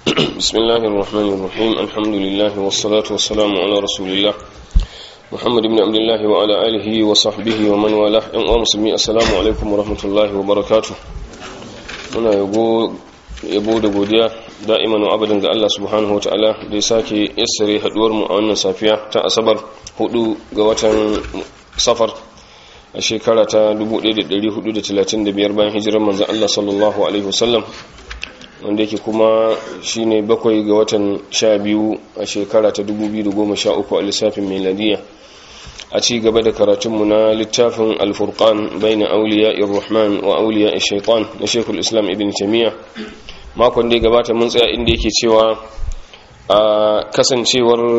بسم الله الرحمن الرحيم الحمد لله والصلاة والسلام على رسول الله محمد بن عبد الله وعلى آله وصحبه ومن والاه أن مسلمي السلام عليكم ورحمة الله وبركاته muna yabo da godiya da'iman wa abadan ga Allah subhanahu wa ta'ala da ya sake yassare haduwar mu a wannan safiya ta asabar 4 ga watan safar a shekara ta 1435 bayan hijirar manzon Allah sallallahu alaihi wasallam wanda yake kuma shine bakwai ga watan sha biyu a shekara ta 2013 a lissafin meladiya a ci gaba da karatunmu na littafin alfurkan bai na auliya irrahman wa auliya shaitan na shekul islam ibn tamiya makon da ya gabata mun tsaya inda yake cewa a kasancewar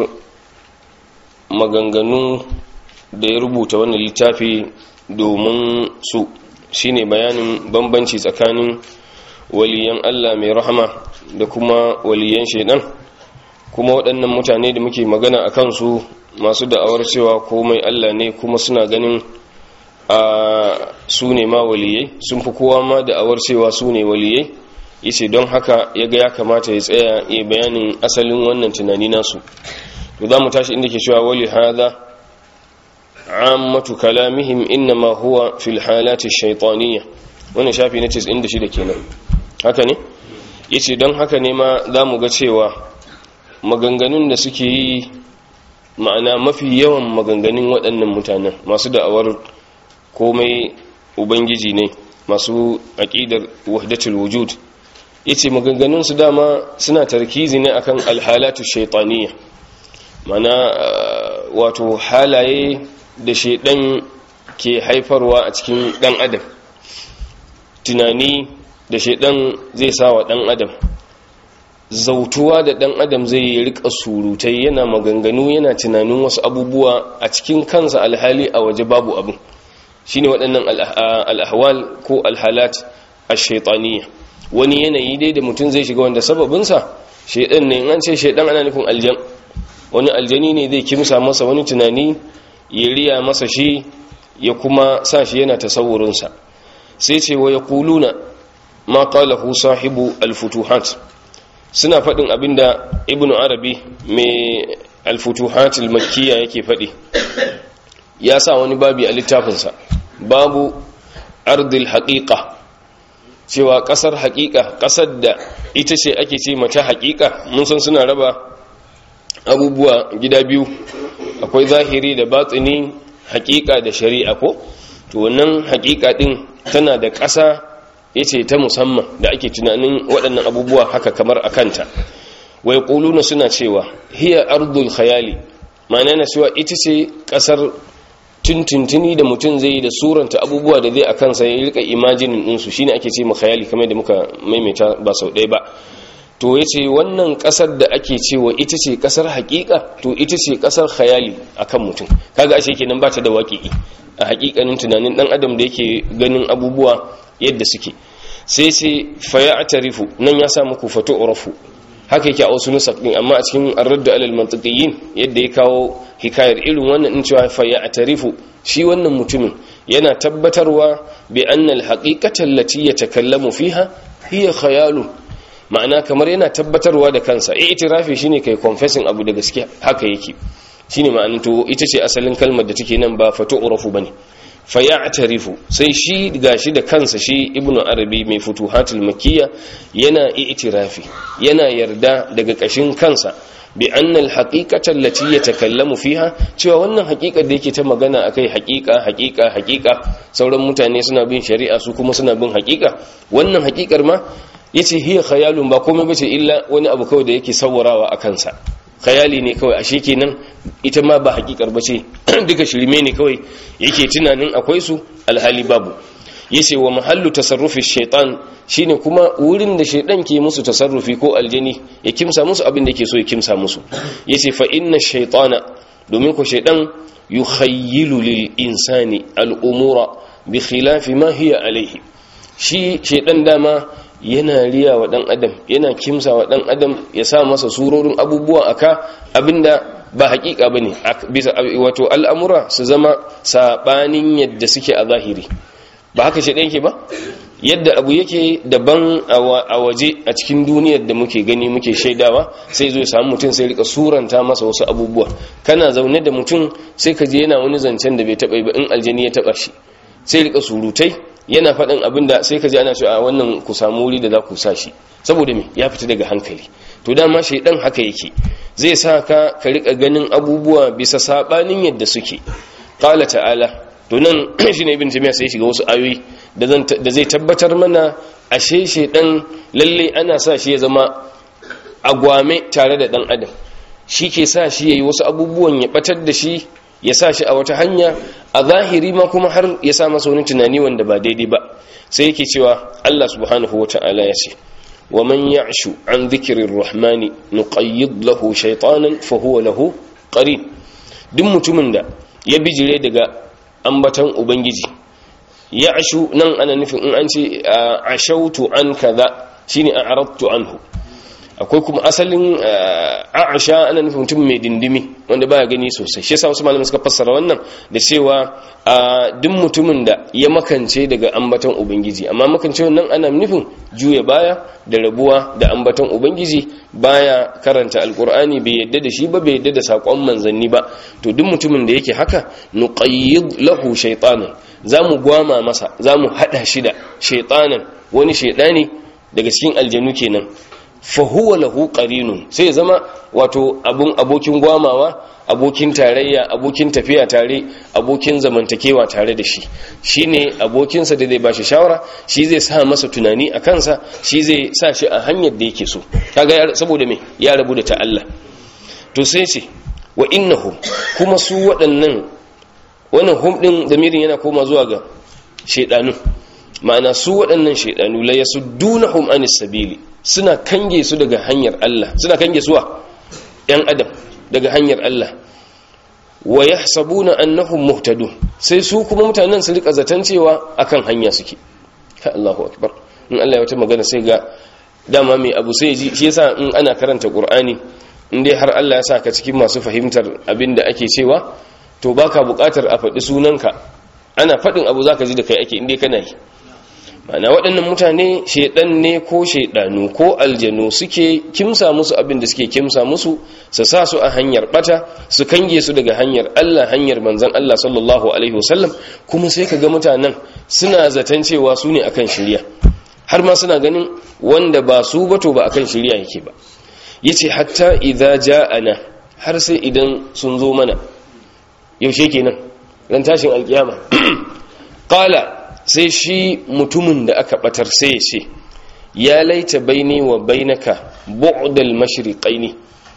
maganganu da ya rubuta wannan littafi domin su shine bayanin bambanci tsakanin waliyan Allah mai rahama da kuma waliyan shaidan kuma waɗannan mutane da muke magana a kansu masu da'awar cewa komai Allah ne kuma suna ganin a su ne ma waliyai sun fi kowa ma da'awar cewa su ne waliyai yace don haka ya ga ya kamata ya tsaya ya bayanin asalin wannan tunani nasu to za mu tashi inda ke cewa wali hada ammatu kalamihim innama huwa fil halati shaytaniyya wannan shafi na 96 kenan haka ne yace don haka ne ma za mu ga cewa maganganun da suke yi ma'ana mafi yawan maganganun waɗannan mutanen masu da'awar komai ubangiji ne masu aƙidar wahdatul wujud yace maganganun su dama suna tarkizi ne akan alhalatu shaytaniyya mana wato halaye da shaidan ke haifarwa a cikin dan adam tunani da shaidan zai sa wa dan adam zautuwa da dan adam zai yi rika surutai yana maganganu yana tunanin wasu abubuwa a cikin kansa alhali a waje babu abin shine waɗannan al'ahwal ko alhalat ash-shaytaniyya wani yanayi dai da mutum zai shiga wanda sababinsa shaidan ne an ce shaidan ana nufin aljan wani aljani ne zai kimsa masa wani tunani ya riya masa shi ya kuma sa shi yana tasawurinsa sai ce wa yaquluna ma qalahu sahibu al-futuhat suna faɗin abinda ibnu arabi mai al-futuhat al-makkiyya yake faɗi ya sa wani babi a littafinsa babu ardil haqiqa cewa ƙasar haƙiƙa ƙasar da ita ce ake ce mata haƙiƙa mun san suna raba abubuwa gida biyu akwai zahiri da batsini haƙiƙa da shari'a ko to wannan haƙiƙa din tana da ƙasa yace ta musamman da ake tunanin waɗannan abubuwa haka kamar a kanta wai ƙuluna suna cewa hiya ardul khayali ma'ana na cewa ita ce ƙasar tuntuntuni da mutum zai yi da suranta abubuwa da zai a kansa ya rika imajinin ɗinsu shine ake ce khayali kamar da muka maimaita ba sau ɗaya ba to ya ce wannan ƙasar da ake cewa ita ce ƙasar haƙiƙa to ita ce ƙasar khayali a kan mutum kaga ashe kenan ba ta da waƙi'i a haƙiƙanin tunanin ɗan adam da yake ganin abubuwa yadda suke sai sai faya a tarifu nan ya sa muku fato urafu haka yake a wasu nusak ɗin amma a cikin arradda alal mantiqiyin yadda ya kawo hikayar irin wannan in cewa faya a tarifu shi wannan mutumin yana tabbatarwa bi annal haqiqata allati yatakallamu fiha hiya khayalun ma'ana kamar yana tabbatarwa da kansa eh itirafi shine kai confessing abu da gaskiya haka yake shine ma'anin to ita ce asalin kalmar da take nan ba fatu urafu bane fa ya'tarifu sai shi gashi da kansa shi ibnu arabi mai futuhatul makiyya yana itirafi yana yarda daga kashin kansa bi anna al-haqiqata allati yatakallamu fiha cewa wannan haƙiƙar da yake ta magana akai haƙiƙa haƙiƙa haƙiƙa sauran mutane suna bin shari'a su kuma suna bin haƙiƙa wannan haƙiƙar ma yace hiya khayalun ba komai bace illa wani abu kawai da yake sawarawa a kansa khayali ne kawai ashe kenan ita ma ba hakikar bace duka shirme ne kawai yake tunanin akwai su alhali babu yace wa mahallu tasarrufi shaitan shine kuma wurin da shaitan ke musu tasarrufi ko aljani ya kimsa musu abin da yake so ya kimsa musu yace fa inna shaytana domin ko shaitan yukhayyilu lil insani al umura bi khilafi ma hiya alayhi shi shaitan dama yana riya wa dan adam yana kimsa wa dan adam ya sa masa surorin abubuwa aka abinda ba hakika bane bisa wato al'amura su zama sabanin yadda suke a zahiri ba haka shi yake ba yadda abu yake daban a waje a cikin duniyar da muke gani muke shaidawa sai zo ya samu mutum sai rika suranta masa wasu abubuwa kana zaune da mutum sai ka je yana wani zancen da bai taba ba in aljani ya taba shi sai rika surutai yana faɗin abin da sai ka je ana cewa a wannan ku samu wuri da za ku sa shi saboda me ya fita daga hankali to dama shaidan haka yake zai sa ka ka rika ganin abubuwa bisa sabanin yadda suke qala ta'ala to nan shine ibn tamiya sai shiga wasu ayoyi da zai tabbatar mana ashe shaidan lalle ana sa shi ya zama agwame tare da dan adam shi ke sa shi yayi wasu abubuwan ya batar da shi ya sa shi a wata hanya a zahiri ma kuma har ya sa masa wani tunani wanda ba daidai ba sai yake cewa Allah subhanahu wata'ala ya ce wa man ya'shu an dhikrir rahmani nuqayyid lahu shaytanan fa huwa lahu qarin duk mutumin da ya bijire daga ambatan ubangiji ya'shu nan ana nufin in an ce ashautu an kaza shine a'radtu anhu akwai kuma asalin a'asha ana nufin mutum mai dindimi wanda baya gani sosai shi yasa wasu malamai suka fassara wannan da cewa duk mutumin da ya makance daga ambaton ubangiji amma makance wannan ana nufin juya baya da rabuwa da ambaton ubangiji baya karanta alkur'ani bai yadda da shi ba bai yadda da sakon manzanni ba to duk mutumin da yake haka nuqayyid lahu shaytanan zamu gwama masa zamu hada shi da shaytanan wani shaydani daga cikin aljanu kenan fahuwa lahu qarinun sai zama wato abun abokin gwamawa abokin tarayya abokin tafiya tare abokin zamantakewa tare da shi shine abokinsa da zai bashi shawara shi zai sa masa tunani a kansa shi zai sa shi a hanyar da yake so kaga saboda me ya rabu da ta Allah to sai ce wa innahum kuma su waɗannan wannan hum din damirin yana koma zuwa ga shedanu ma'ana su waɗannan shedanu la yasuddunahum anis sabili suna kange su daga hanyar Allah suna kange suwa ‘yan adam daga hanyar Allah wa ya sabuna annahum muhtadun sai su kuma mutanen su rika zaton cewa akan hanya suke ka Allahu akbar in Allah ya wata magana sai ga dama mai abu sai ji shi yasa in ana karanta Qur'ani in dai har Allah ya sa ka cikin masu fahimtar abin da ake cewa to baka buƙatar a faɗi sunanka ana faɗin abu zaka ji da kai ake in dai kana yi mana waɗannan mutane shaidan ne ko shaidanu ko aljanu suke kimsa musu abin da suke kimsa musu su sa su a hanyar bata su kange su daga hanyar Allah hanyar manzon Allah sallallahu alaihi wasallam kuma sai kaga mutanen suna zaton cewa su ne akan shirya har ma suna ganin wanda ba su ba to ba akan shirya yake ba yace hatta idza ja'ana har sai idan sun zo mana yaushe kenan ran tashin alkiyama qala sai shi mutumin da aka batar sai ya ce ya laita baini wa bainaka bu'dal mashriqaini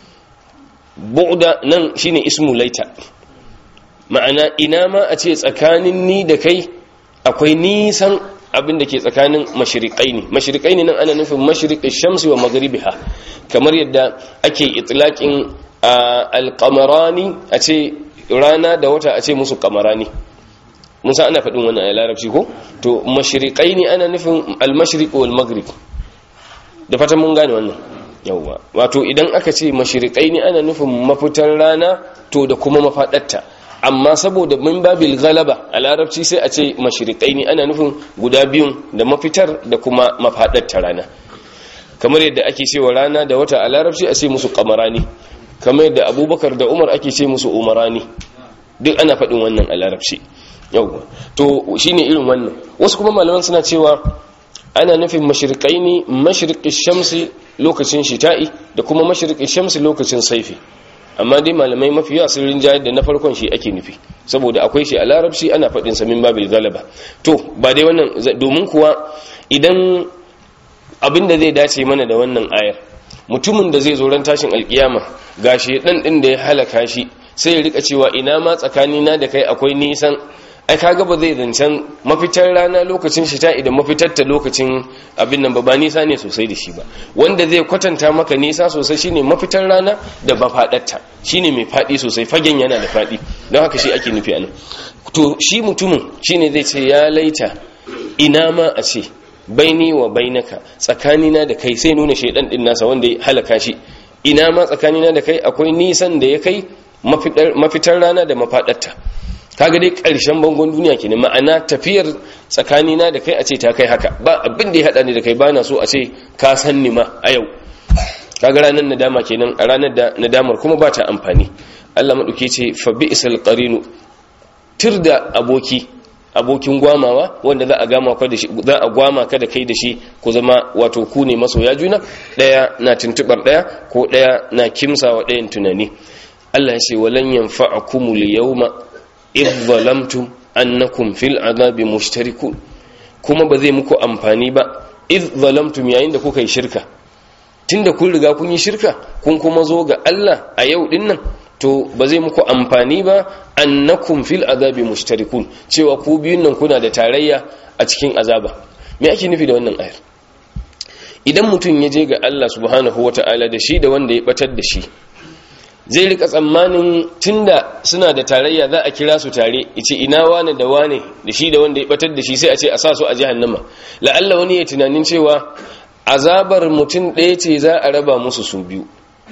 bu'da nan shine ismu laita ma'ana ina ma a ce tsakanin ni da kai akwai nisan abin da ke tsakanin mashriqaini mashriqaini nan ana nufin mashriqish shamsi wa maghribiha kamar yadda ake itlaqin alqamarani a ce rana da wata a ce musu qamarani musa ana faɗin wannan a larabci ko to mashirikai ne ana nufin almashriq wal maghrib da fatan mun gane wannan yawwa wato idan aka ce mashirikai ne ana nufin mafitar rana to da kuma mafaɗarta amma saboda min babil galaba a larabci sai a ce mashirikai ne ana nufin guda biyun da mafitar da kuma mafaɗarta rana kamar yadda ake cewa rana da wata a larabci a ce musu kamarani kamar yadda abubakar da umar ake ce musu umarani duk ana faɗin wannan a larabci yauwa to shine irin wannan wasu kuma malaman suna cewa ana nufin mashriqaini mashriqish shamsi lokacin shita'i da kuma mashriqish shamsi lokacin saifi amma dai malamai mafi yawa sun rinjaye da na farkon shi ake nufi saboda akwai shi a larabci ana faɗin sa min babil galaba to ba dai wannan domin kuwa idan abin da zai dace mana da wannan ayar mutumin da zai zo ran tashin alkiyama gashi dan din da ya halaka shi sai ya rika cewa ina ma tsakanina da kai akwai nisan ai kaga ba zai zancen mafitar rana lokacin shi ta idan mafitar ta lokacin abin nan ba ba nisa ne sosai da shi ba wanda zai kwatanta maka nisa sosai shine mafitar rana da ba fadarta shine mai fadi sosai fagen yana da fadi don haka shi ake nufi anan to shi mutumin shine zai ce ya laita ina ma a ce baini wa bainaka tsakanina da kai sai nuna shaidan din nasa wanda ya halaka shi ina ma tsakanina da kai akwai nisan da ya kai mafitar rana da mafadarta kaga dai ƙarshen bangon duniya kenan ma'ana tafiyar tsakanina da kai a ce ta kai haka ba abin da ya haɗa ni da kai bana so a ce ka san ni ma a yau kaga ranar nadama kenan a ranar da nadamar kuma ba ta amfani Allah maɗauke ce fa bi'sal qarinu tir da aboki abokin gwamawa wanda za a gama ka da shi za a gwama ka da kai da shi ku zama wato ku ne masoya juna daya na tuntubar daya ko daya na kimsawa dayan tunani Allah ya ce walan yanfa'akumul yawma idh zalamtum annakum fil azabi mushtarikun kuma ba zai muku amfani ba idh zalamtum yayin da kuka yi shirka tunda kun riga kun yi shirka kun kuma zo ga Allah a yau din nan to ba zai muku amfani ba annakum fil azabi mushtarikun cewa ku biyun nan kuna da tarayya a cikin azaba me ake nufi da wannan ayar idan mutum ya je ga Allah subhanahu wata'ala da shi da wanda ya batar da shi zai rika tsammanin tunda suna da tarayya za a kira su tare ice ina wane da wane da shi da wanda ya batar da shi sai a ce a sa su a jahannama la'alla wani ya tunanin cewa azabar mutum ɗaya ce za a raba musu su biyu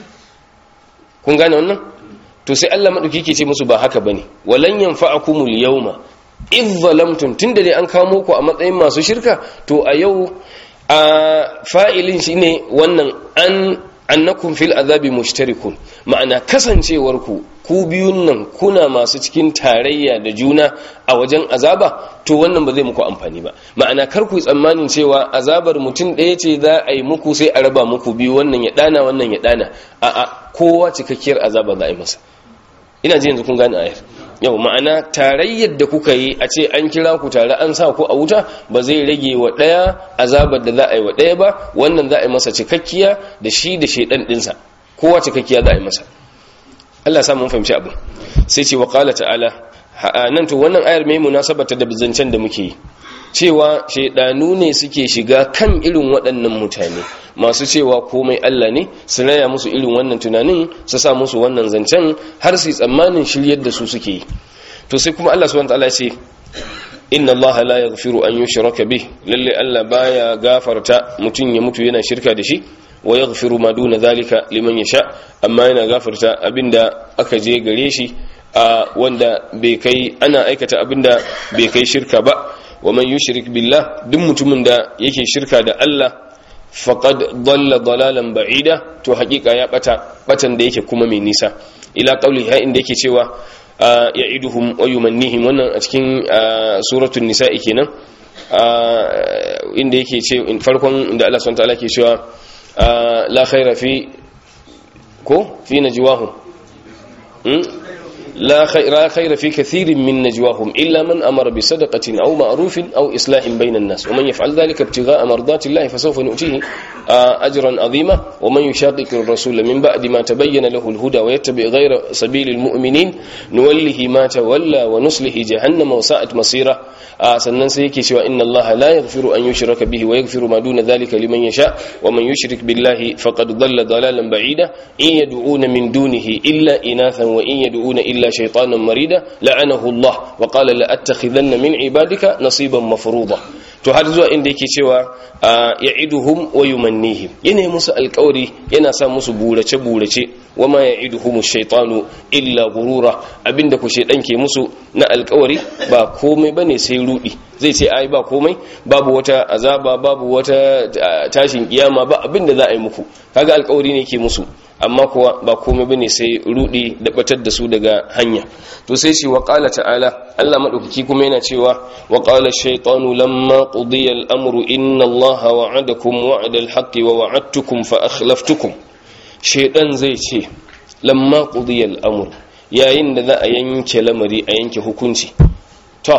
kun gane wannan to sai Allah madauki ke ce musu ba haka bane walan yanfa'akumul yawma idh zalamtum tunda dai an kamo ku a matsayin masu shirka to a yau a fa'ilin shine wannan an annakum fil azabi mushtarikun ma'ana kasancewar ku ku biyun nan kuna masu cikin tarayya da juna a wajen azaba to wannan ba zai muku amfani ba ma'ana kar ku tsammanin cewa azabar mutum ɗaya ce za a yi muku sai a raba muku biyu wannan ya dana wannan ya dana a'a kowa cikakkiyar azaba za a yi masa ina ji yanzu kun gane ayar yau ma'ana tarayyar da kuka yi a ce an kira ku tare an sa ku a wuta ba zai rage wa ɗaya azabar da za a yi wa ɗaya ba wannan za a yi masa cikakkiya da shi da shaidan ɗinsa kowa cikakkiya za a yi masa Allah sa mun fahimci abu sai ce wa qala ta'ala nan to wannan ayar mai munasabata da bizancen da muke yi cewa shaidanu ne suke shiga kan irin waɗannan mutane masu cewa komai Allah ne su raya musu irin wannan tunanin su sa musu wannan zancen har su tsammanin shiryar da su suke yi to sai kuma Allah subhanahu wataala ce inna Allah la yaghfiru an yushraka bih lalle Allah baya gafarta mutun ya mutu yana shirka da shi wa yaghfiru ma duna zalika liman yasha amma yana gafarta abinda aka je gare shi a wanda bai kai ana aikata abinda bai kai shirka ba wa man yushrik billah duk mutumin da yake shirka da Allah faqad dalla dalalan ba'ida to hakika ya bata batan da yake kuma mai nisa ila qauli ha inda yake cewa ya'iduhum wa yumannihim wannan a cikin suratul nisa'i kenan inda yake ce farkon inda Allah subhanahu wa ta'ala ke cewa la khaira fi ko fi najwahum لا خير, لا خير في كثير من نجواهم إلا من أمر بصدقة أو معروف أو إصلاح بين الناس ومن يفعل ذلك ابتغاء مرضات الله فسوف نؤتيه أجرا عظيما ومن يشاقق الرسول من بعد ما تبين له الهدى ويتبع غير سبيل المؤمنين نوله ما تولى ونصله جهنم وساءت مصيره sannan sai yake cewa inna allaha la yaghfiru an yushraka bihi wa yaghfiru ma duna dhalika liman yasha wa man yushrik billahi faqad dhalla dhalalan ba'ida in yad'una min dunihi illa inathan wa in yad'una illa shaytanan marida la'anahu allah wa qala la attakhidanna min ibadika nasiban mafruḍa to har zuwa inda yake cewa ya'iduhum wa yumannihim yana musu alƙawari yana sa musu burace burace wama ya'iduhum ash-shaytanu illa gurura abinda ku shaydan ke musu na alƙawari ba komai bane sai rudi zai ce ai ba komai babu wata azaba babu wata tashin kiyama ba abinda za a yi muku kaga alƙawari ne ke musu amma kuwa ba komai bane sai rudi da batar da su daga hanya to sai shi wa qala ta'ala Allah madaukaki kuma yana cewa wa qala ash-shaytanu lamma qudiya al-amru inna Allaha wa'adakum wa'ada al-haqqi wa wa'adtukum fa akhlaftukum shaytan zai ce lamma qudiya al-amru yayin da za a yanke lamari a yanke hukunci to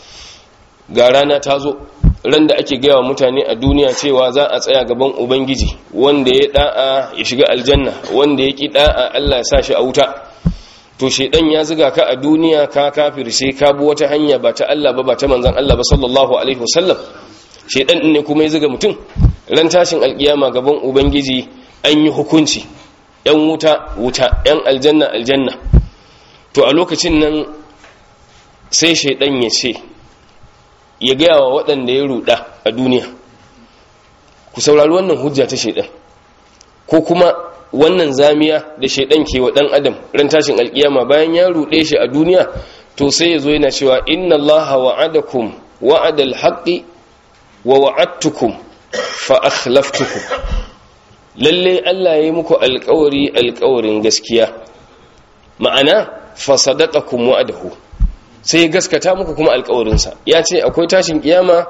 ga rana ta zo ran da ake gaya wa mutane a duniya cewa za a tsaya gaban ubangiji wanda ya da'a ya shiga aljanna wanda ya ki da'a Allah ya sa shi a wuta to shedan ya ziga ka a duniya ka kafirce ka bi wata hanya ba ta Allah ba ba ta manzon Allah ba sallallahu alaihi wasallam shedan din ne kuma ya ziga mutum ran tashin alkiyama gaban ubangiji an yi hukunci yan wuta wuta yan aljanna aljanna to a lokacin nan sai shedan ya ce ya gaya wa waɗanda ya ruɗa a duniya ku saurari wannan hujja ta shaidan ko kuma wannan zamiya da shaidan ke wa ɗan adam ran tashin alkiyama bayan ya ruɗe shi a duniya to sai yazo yana cewa inna allaha wa'adakum wa'adal haqqi wa wa'adtukum fa akhlaftukum lalle Allah ya yi muku alƙawari alƙawarin gaskiya ma'ana fa sadaqakum wa'adahu sai gaskata muku kuma alƙawarinsa ya ce akwai tashin kiyama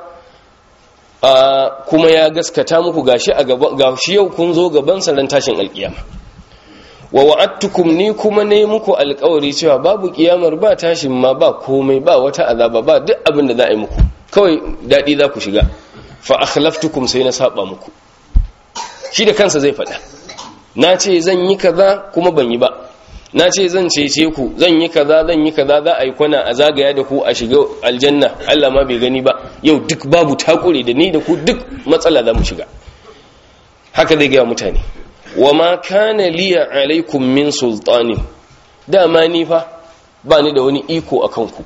a kuma ya gaskata muku gashi a gaba gashi yau kun zo gaban sa ran tashin alƙiyama wa wa'adtukum ni kuma ne muku alƙawari cewa babu kiyamar ba tashin ma ba komai ba wata azaba ba duk abin da za a yi muku kawai dadi za ku shiga fa akhlaftukum sai na saba muku shi da kansa zai faɗa na ce zan yi kaza kuma ban yi ba na ce zan cece ku zan yi kaza zan yi kaza za a yi kwana a zagaya da ku a shiga aljanna Allah ma bai gani ba yau duk babu takure da ni da ku duk matsala za mu shiga haka zai gaya mutane wa ma kana liya alaikum min sultanin dama ni fa ba ni da wani iko a kanku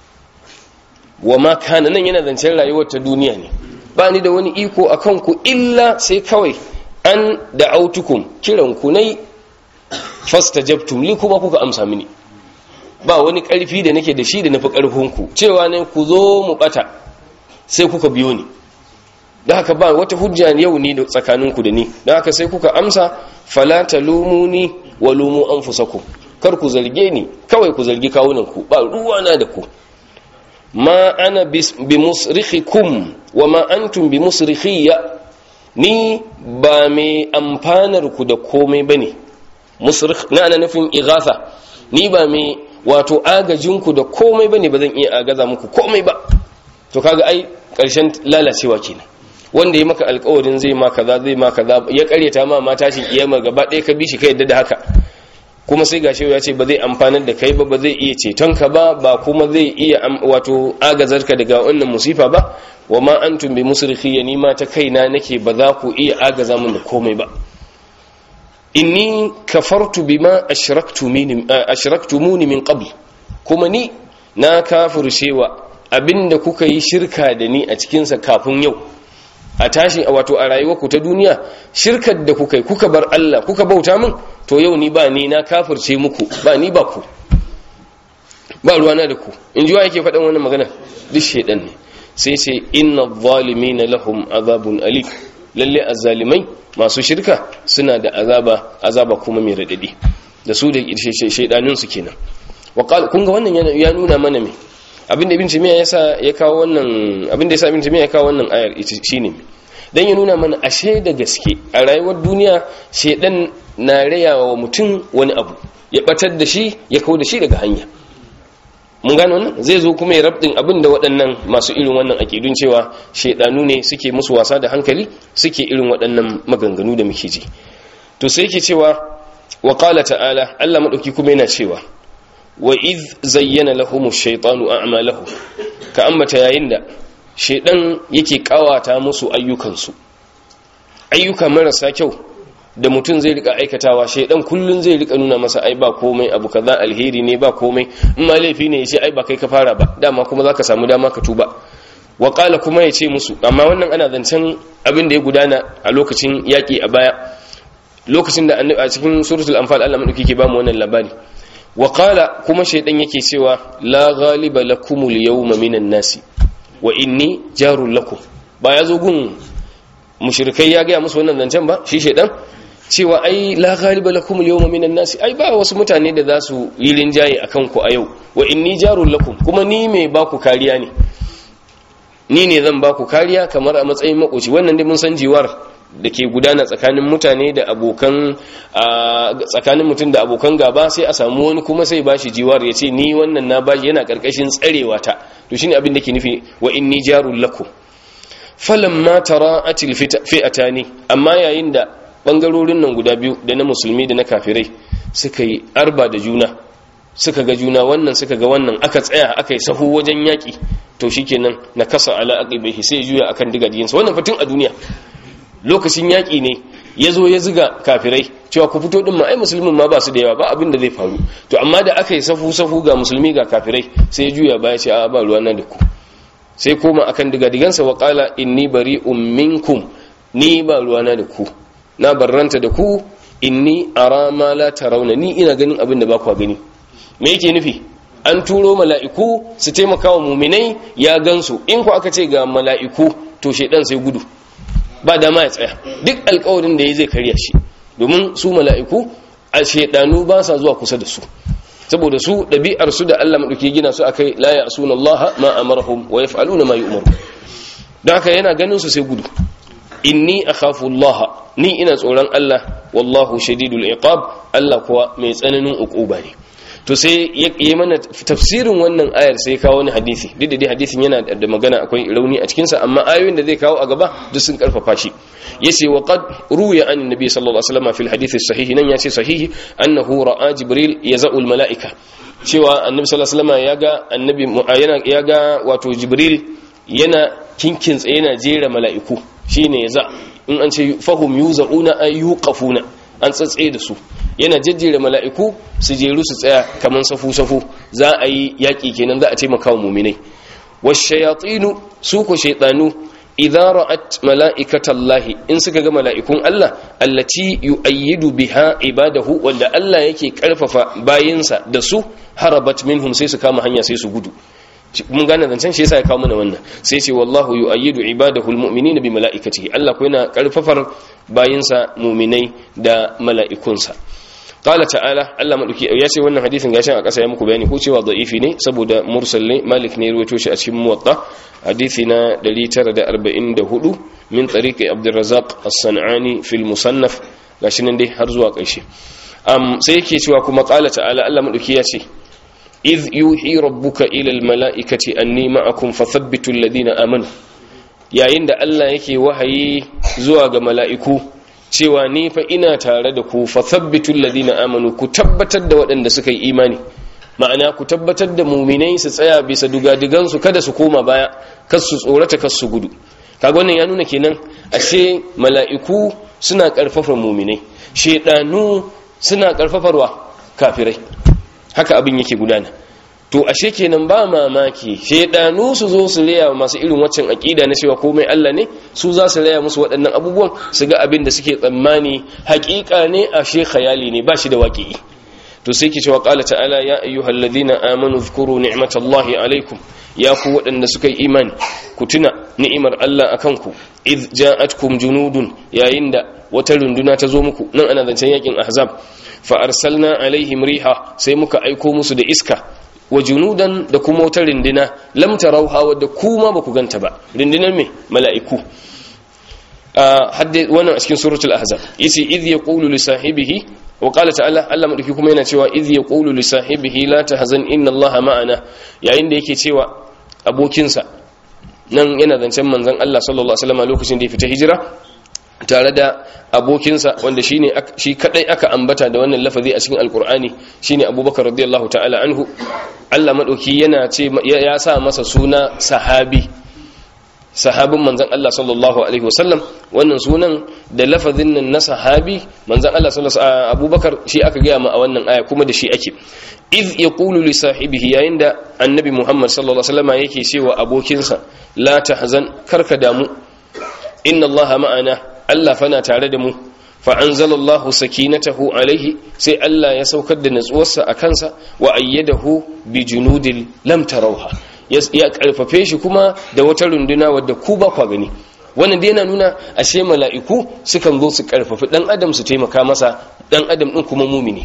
wa ma kana nan yana zancen rayuwar ta duniya ne ba ni da wani iko a kanku illa sai kawai an da autukum kiran ku nai fastajabtum li kuma kuka amsa mini ba wani karfi da nake da shi da nafi karfin ku cewa ne ku zo mu bata sai kuka biyo ni da haka ba wata hujja yau ni da tsakanin ku da ni da haka sai kuka amsa fala talumuni wa lumu anfusakum kar ku zarge ni kawai ku zargi kawunan ku ba ruwa na da ku ma ana bi musrikhikum wa ma antum bi musrikhiyya ni ba mai amfanar ku da komai bane musrikh na ana nufin ighatha ni ba mai wato agajin ku da komai bane ba zan iya agaza muku komai ba to kaga ai karshen lalacewa kenan wanda ya maka alƙawarin zai ma kaza zai ma kaza ya karyata ma ma tashin kiyama gaba ɗaya ka bi shi ka yadda da haka kuma sai gashi ya ce ba zai amfanar da kai ba ba zai iya ceton ka ba ba kuma zai iya wato agazar ka daga wannan musifa ba wa ma antum bi musrikhi ni ma ta kaina nake ba za ku iya agaza min da komai ba inni kafartu bima ashraktumuni ashraktumuni min qabl kuma ni na kafircewa abinda kuka yi shirka da ni a cikin sa kafin yau a tashi wato a rayuwarku ta duniya shirkar da kuka yi kuka bar Allah kuka bauta min to yau ni ba ni na kafirce muku ba ni ba ku ba ruwana da ku in ji wa yake faɗin wannan magana duk shaidan ne sai ce inna zalimina lahum azabun ali lalle azzalimai masu shirka suna da azaba azaba kuma mai radadi da su da shaidanin su kenan wa kun ga wannan ya nuna mana me abinda ibn timiya yasa ya kawo wannan abinda yasa ibn timiya ya kawo wannan ayar shine dan ya nuna mana ashe da gaske a rayuwar duniya shedan na rayawa wa mutum wani abu ya batar da shi ya kawo da shi daga hanya mun gano wannan zai zo kuma ya rabdin abin da waɗannan masu irin wannan akidun cewa shedanu ne suke musu wasa da hankali suke irin waɗannan maganganu da muke ji to sai yake cewa wa qala ta'ala Allah madauki kuma yana cewa wa iz zayyana lahumu shaytanu a'malahu ka ambata yayin da shaydan yake kawata musu ayyukansu ayyuka marasa kyau da mutum zai rika aikatawa shaydan kullun zai rika nuna masa ai ba komai abu kaza alheri ne ba komai in ma laifi ne yace ai ba kai ka fara ba dama kuma zaka samu dama ka tuba wa qala kuma yace musu amma wannan ana zancen abin da ya gudana a lokacin yaki a baya lokacin da a cikin suratul anfal Allah madauki ke ba mu wannan labari waƙala kuma shaidan yake cewa la ghaliba lakumul yawma minan nasi wa inni jarul lakum ba ya zo gun mushrikai ya gaya musu wannan zancen ba shi shaidan cewa ai la ghaliba lakumul yawma minan nasi ai ba wasu mutane da za su yi rinjaye akan ku a yau wa inni jarul lakum kuma ni mai ba ku kariya ne ni ne zan ba ku kariya kamar a matsayin makoci wannan dai mun san jiwar da ke gudana tsakanin mutane da abokan tsakanin mutum da abokan gaba sai a samu wani kuma sai ba shi jiwar ya ce ni wannan na bashi yana karkashin tsarewa ta to shine abin da ke nufi wa inni jarul lakum falamma tara'atil fi'atani amma yayin da bangarorin nan guda biyu da na musulmi da na kafirai suka yi arba da juna suka ga juna wannan suka ga wannan aka tsaya aka yi sahu wajen yaki to shikenan na kasa ala aqibihi sai juya akan digadiyansa wannan fatin a duniya lokacin yaƙi ne ya zo ya ziga kafirai cewa ku fito ɗin ma ai musulmin ma ba su da yawa ba abin da zai faru to amma da aka yi safu-safu ga musulmi ga kafirai sai ya juya baya ce a ba ruwa na da ku sai koma akan digadigansa wa ƙala inni bari minkum ni ba ruwa na da ku na barranta da ku inni ara ma la tarawna ni ina ganin abin da ba ku gani me yake nufi an turo mala'iku su taimaka wa muminai ya gansu in ku aka ce ga mala'iku to shaidan sai gudu ba dama ya tsaya duk alkawarin da ya zai karya shi domin su mala'iku a shaidanu ba sa zuwa kusa da su saboda su ɗabi'ar su da Allah maɗauki gina su akai la ya asuna Allah ma amarahum wa yaf'aluna ma yu'maru don haka yana ganin su sai gudu inni akhafu Allah ni ina tsoron Allah wallahu shadidul iqab Allah kuwa mai tsananin uquba ne to sai ya yi mana tafsirin wannan ayar sai ya kawo wani hadisi duk da dai hadisin yana da magana akwai rauni a cikinsa amma ayoyin da zai kawo a gaba duk sun karfafa shi yace wa qad ruya an nabi sallallahu alaihi wasallam fil hadith sahihi nan yace sahihi annahu ra'a jibril yaz'ul malaika cewa annabi sallallahu alaihi wasallam yaga annabi yana yaga wato jibril yana kinkin tsaye yana jera mala'iku shine yaza in an ce fahum yuzauna ay yuqafuna an tsatsaye da su yana jejjere mala'iku su jeru su tsaya kaman safu-safu za a yi yaƙi kenan za a taimaka wa muminai washayatinu su ku shaitanu idan ra'at mala'ikatallahi in suka ga mala'ikun Allah allati yu'ayyidu biha ibadahu wanda Allah yake karfafa bayinsa da su harabat minhum sai su kama hanya sai su gudu mun gane zancen shi yasa ya kawo mana wannan sai ce wallahu yu'ayyidu ibadahu almu'minina bi mala'ikatihi Allah ko yana karfafar bayinsa mu'minai da mala'ikunsa qala ta'ala Allah madauki ya ce wannan hadisin gashin a kasa ya muku bayani ko cewa da'ifi ne saboda mursal ne malik ne ruwaito shi a cikin muwatta hadisi na 944 min tariqi abdurrazzaq as-sanani fil musannaf gashi nan dai har zuwa ƙarshe um sai yake cewa kuma qala ta'ala Allah madauki ya ce إذ يوحي ربك إلى الملائكة أني معكم فثبتوا الذين آمنوا yayin da Allah yake wahayi zuwa ga mala'iku cewa ni fa ina tare da ku fa thabbitul ladina amanu ku tabbatar da waɗanda suka yi imani ma'ana ku tabbatar da muminai su tsaya bisa dugadigan su kada su koma baya kar su tsorata kar su gudu kaga wannan ya nuna kenan ashe mala'iku suna karfafa muminai shedanu suna karfafarwa kafirai haka abin yake gudana to ashe kenan ba mamaki shedanu su zo su raya masu irin waccan aqida na cewa komai Allah ne su za su raya musu waɗannan abubuwan su ga abin da suke tsammani haƙiƙa ne ashe khayali ne ba shi da waƙi to sai ke cewa qala ta'ala ya ayyuhalladhina amanu dhkuru ni'matallahi alaikum ya ku waɗanda suka yi imani ku tuna ni'imar Allah akan ku id ja'atkum junudun yayin da wata runduna ta zo muku nan ana zancen yakin ahzab fa arsalna alaihim riha sai muka aiko musu da iska wa junudan da kuma wata rindina lam tarauha wadda kuma ba ku ganta ba rindinar me mala'iku hadde wannan a cikin suratul ahzab yace idh yaqulu li sahibihi wa qala ta'ala Allah madauki kuma yana cewa idh yaqulu li sahibihi la tahzan inna Allaha ma'ana yayin da yake cewa abokinsa nan yana zancen manzon Allah sallallahu alaihi wasallam lokacin da ya fita hijira tare da abokinsa wanda shine shi kadai aka ambata da wannan lafazi a cikin alkur'ani shine abubakar radiyallahu ta'ala anhu Allah madauki yana ce ya sa masa suna sahabi sahabin manzon Allah sallallahu alaihi wasallam wannan sunan da lafazin nan na sahabi manzon Allah sallallahu alaihi abubakar shi aka gaya ma a wannan aya kuma da shi ake iz yaqulu li sahibihi yayin da annabi Muhammad sallallahu alaihi wasallam yake cewa abokinsa la tahzan karka damu inna Allah ma'ana Allah fana tare da mu fa anzalallahu sakinatahu alaihi sai Allah ya saukar da natsuwarsa a kansa wa ayyadahu bi junudil lam tarawha ya karfafe shi kuma da wata runduna wadda ku ba kwa gani wannan dai yana nuna ashe mala'iku sukan zo su karfafi dan adam su taimaka masa dan adam din kuma mumini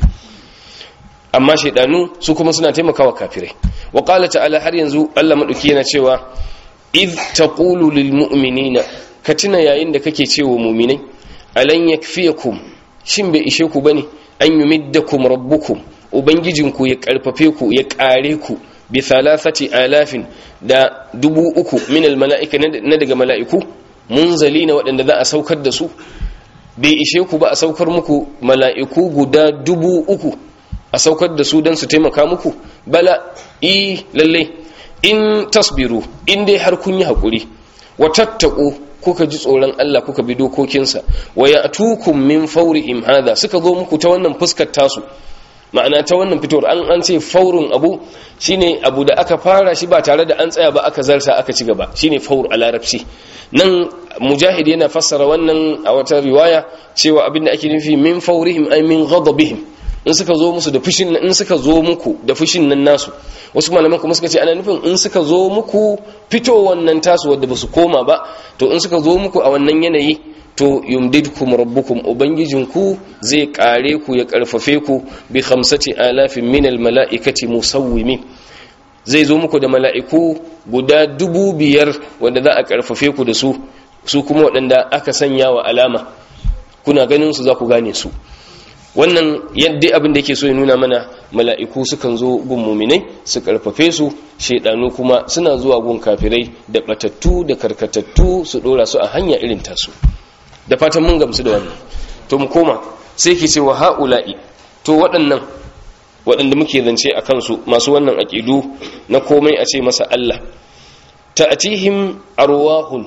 amma shaidanu su kuma suna taimakawa kafirai wa qala ta'ala har yanzu Allah madauki yana cewa id taqulu lil mu'minina ka tuna yayin da kake cewa mu'minai alan yakfiyakum shin bai ishe ku bane an yumiddakum rabbukum ubangijinku ya karfafe ku ya kare ku bi thalathati alafin da dubu uku min al mala'ika na daga mala'iku munzalina waɗanda za a saukar da su bai ishe ku ba a saukar muku mala'iku guda dubu uku a saukar da su don su taimaka muku bala i lalle in tasbiru in dai har kun yi haƙuri wa tattaku kuka ji tsoron Allah kuka bi dokokinsa wa ya tukun min faurihim hada suka zo muku ta wannan fuskar tasu ma'ana ta wannan fitowar an an ce faurun abu shine abu da aka fara shi ba tare da an tsaya ba aka zarta aka ci gaba shine faur a larabci nan mujahid yana fassara wannan a wata riwaya cewa abinda ake nufi min faurihim ay min ghadabihim in suka zo musu da fushin in suka zo muku da fushin nan nasu wasu malaman kuma suka ce ana nufin in suka zo muku fito wannan tasu wadda ba su koma ba to in suka zo muku a wannan yanayi to yumdidkum rabbukum ubangijinku zai kare ku ya karfafe ku bi khamsati alafin min almalaikati musawwimin zai zo muku da mala'iku guda dubu biyar wanda za a karfafe ku da su su kuma waɗanda aka sanya wa alama kuna ganin su za ku gane su wannan yadda abin da yake so ya nuna mana mala'iku sukan zo gun muminai su karfafe su shaidanu kuma suna zuwa gun kafirai da batattu da karkatattu su dora su a hanya irin tasu da fatan mun gamsu da wannan to mu koma sai ke cewa ha'ula'i to waɗannan waɗanda muke zance a kansu masu wannan aƙidu na komai a ce masa Allah ta'atihim arwahun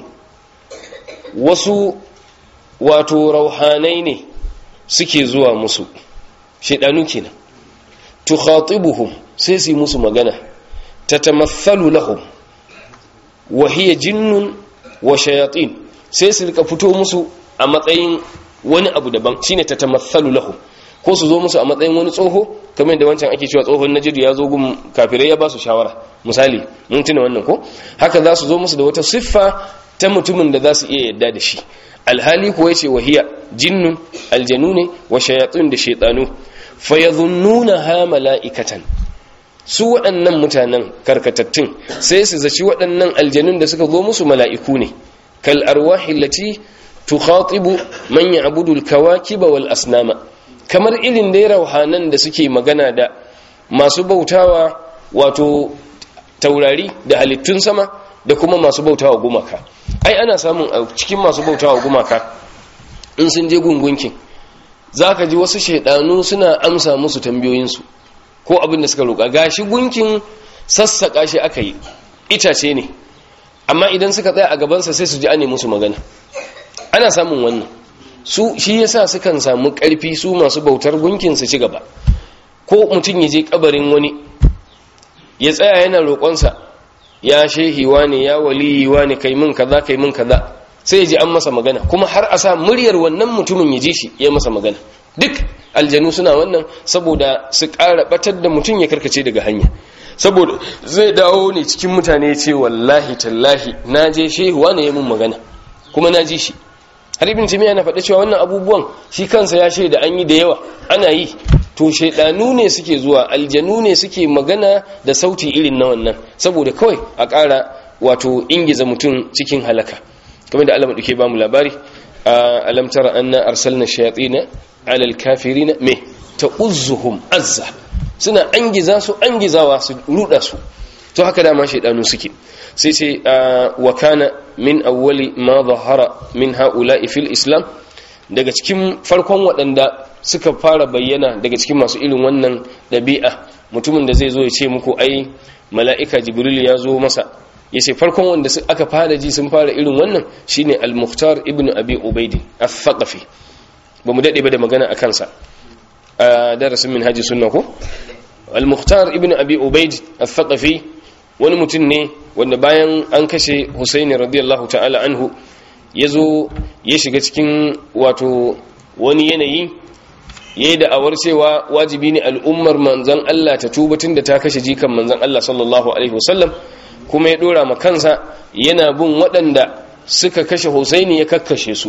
wasu wato rauhanai ne suke zuwa musu shaidanu kenan tukhatibuhum sai su yi musu magana tatamathalu lahum wa hiya jinnun wa shayatin sai su rika fito musu a matsayin wani abu daban shine tatamathalu lahum ko su zo musu a matsayin wani tsoho kamar da wancan ake cewa tsohon najidu ya zo gun kafirai ya ba su shawara misali mun tuna wannan ko haka za su zo musu da wata siffa ta mutumin da za su iya yadda da shi alhali kuwa yace wahiya jinnun aljanu ne wa shayatun da shaytanu fayadhunnuna ha mala'ikatan su waɗannan mutanen karkatattun sai su zaci waɗannan aljanun da suka zo musu mala'iku ne kal arwahi allati tukhatibu man ya'budu al-kawakiba wal asnama kamar irin da rauhanan da suke magana da masu bautawa wato taurari da halittun sama da kuma masu bautawa gumaka ai ana samun a cikin masu bautawa gumaka in sun je gungunkin za ka ji wasu shaidanu suna amsa musu tambayoyinsu ko abin da suka roƙa gashi gunkin sassaƙa shi aka yi itace ne amma idan suka tsaya a gabansa sai su ji ane musu magana ana samun wannan su shi yasa sukan samu ƙarfi su masu bautar gunkin su ci gaba ko mutum ya je kabarin wani ya tsaya yana roƙonsa ya shehiwa ne ya waliyiwa ne kai min kaza kai min kaza sai ya ji an masa magana kuma har a sa muryar wannan mutumin ya ji shi ya masa magana duk aljanu suna wannan saboda su ƙara batar da mutum ya karkace daga hanya saboda zai dawo ne cikin mutane ce wallahi tallahi na je shehuwa ne ya mun magana kuma na ji shi har ibn timiya na faɗa cewa wannan abubuwan shi kansa ya shaida an yi da yawa ana yi to shaidanu ne suke zuwa aljanu ne suke magana da sauti irin na wannan saboda kawai a ƙara wato ingiza mutum cikin halaka kamar da Allah maɗauke ba mu labari alam tara anna arsalna shayatin ala alkafirina me ta'uzzuhum azza suna angiza su angizawa su ruda su to haka dama shaidanu suke sai sai wa kana min awwali ma zahara min haula'i fil islam daga cikin farkon waɗanda suka fara bayyana daga cikin masu irin wannan ɗabi'a mutumin da zai zo ya ce muku ai mala'ika jibril ya zo masa ya ce farkon wanda aka fara ji sun fara irin wannan shine al-muhtar ibn abi ubaidi al-thaqafi ba mu daɗe ba da magana a kansa a darasin min haji sunna ko al-muhtar ibn abi ubaidi al-thaqafi wani mutum ne wanda bayan an kashe husaini radiyallahu ta'ala anhu ya zo ya shiga cikin wato wani yanayi ya yi da'awar cewa wajibi ne al'ummar manzan Allah ta tubatun da ta kashe jikan manzan Allah sallallahu Alaihi wasallam kuma ya dora kansa yana bin waɗanda suka kashe husaini ya kakkashe su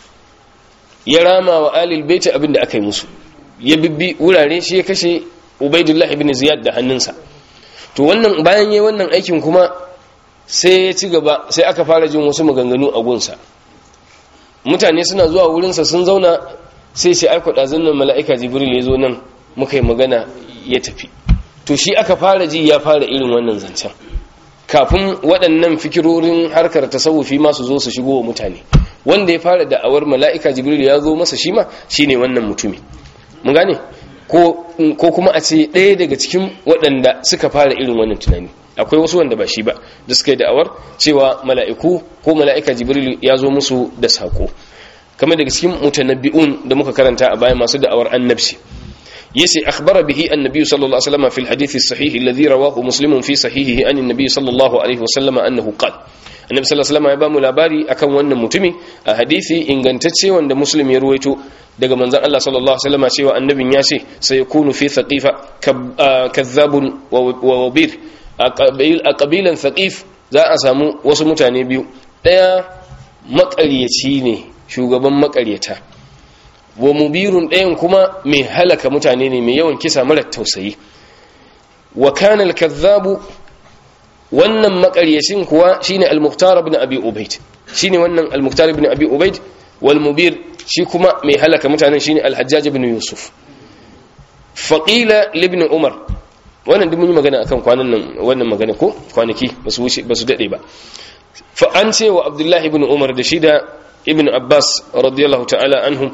ya rama wa alil baiti abin da aka yi musu ya bibbi wurare shi ya kashe ubaidullah ibn ziyad da hannunsa to wannan bayan yayi wannan aikin kuma sai ya ci gaba sai aka fara jin wasu maganganu a gunsa mutane suna zuwa wurinsa sun zauna sai sai aiko ɗazin nan mala'ika jibril ya zo nan muka yi magana ya tafi to shi aka fara ji ya fara irin wannan zancen kafin waɗannan fikirorin harkar tasawufi masu zo su shigo wa mutane wanda ya fara da'awar mala'ika jibril ya zo masa shi ma shine wannan mutumi mun gane ko kuma a ce ɗaya daga cikin waɗanda suka fara irin wannan tunani akwai wasu wanda ba shi ba da suka yi da'awar cewa mala'iku ko mala'ika jibril ya zo musu da sako kamar daga cikin mutanabbi'un da muka karanta a baya masu da'awar annabci yace akhbara bihi annabi sallallahu alaihi wasallam fi alhadith as-sahih alladhi rawahu muslim fi sahihihi an annabi sallallahu alaihi wasallam annahu qala annabi sallallahu alaihi wasallam ya ba mu labari akan wannan mutumi a hadisi ingantacce wanda muslim ya ruwaito daga manzon Allah sallallahu alaihi wasallam cewa annabin ya ce sai yakunu fi thaqifa kazzabun wa wabir a kabilan thaqif za a samu wasu mutane biyu daya makaryaci ne shugaban makaryata wa mubirun ɗayan kuma mai halaka mutane ne mai yawan kisa mara tausayi wa kana al-kazzabu wannan makaryacin kuwa shine al-muhtar ibn abi ubayd shine wannan al-muhtar ibn abi ubayd wal mubir shi kuma mai halaka mutanen shine al-hajjaj ibn yusuf faqila li ibn umar wannan duk mun yi magana akan kwanan nan wannan magana ko kwanaki basu wuce basu dade ba fa an ce wa abdullahi ibn umar da shi da ibn abbas radiyallahu ta'ala anhum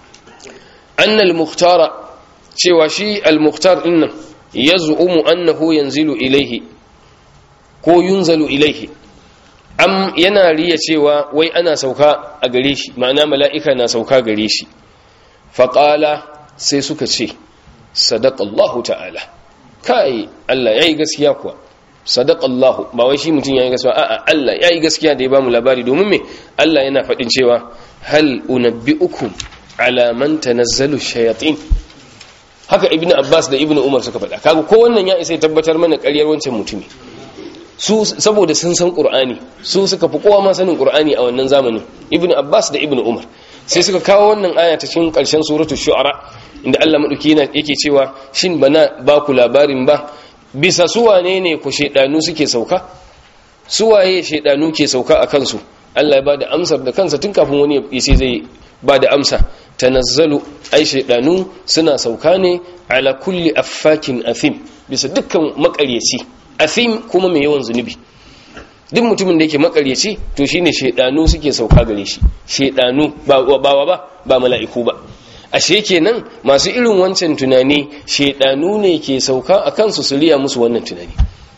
anna al-mukhtara cewa shi al-mukhtar dinnan yaz'umu annahu yanzilu ilayhi ko yunzalu ilaihi am yana riya cewa wai ana sauka a gare shi ma'ana mala'ika na sauka gare shi faƙala sai suka ce sadaƙallahu ta'ala kai Allah ya yi gaskiya kuwa sadaƙallahu ba wai shi mutum ya yi gaskiya a'a Allah ya yi gaskiya da ya ba mu labari domin me Allah yana faɗin cewa hal unabbi'ukum ala man tanazzalu shayatin haka ibnu abbas da ibnu umar suka faɗa kaga ko wannan ya isa ya tabbatar mana ƙaryar wancan mutumi su saboda sun san qur'ani su suka fi kowa ma sanin qur'ani a wannan zamanin ibnu abbas da ibnu umar sai suka kawo wannan aya ta cikin karshen suratu shu'ara inda Allah madauki yana yake cewa shin bana ba ku labarin ba bisa su wane ne ku shedanu suke sauka su waye shedanu ke sauka a kansu Allah ya bada amsar da kansa tun kafin wani ya ce zai bada amsa tanazzalu ai shedanu suna sauka ne ala kulli affakin athim bisa dukkan makaryaci athim kuma mai yawan zunubi duk mutumin da yake makaryaci to shine shedanu suke sauka gare shi shedanu ba ba ba ba mala'iku ba ashe kenan masu irin wancan tunani shedanu ne ke sauka a kansu su riya musu wannan tunani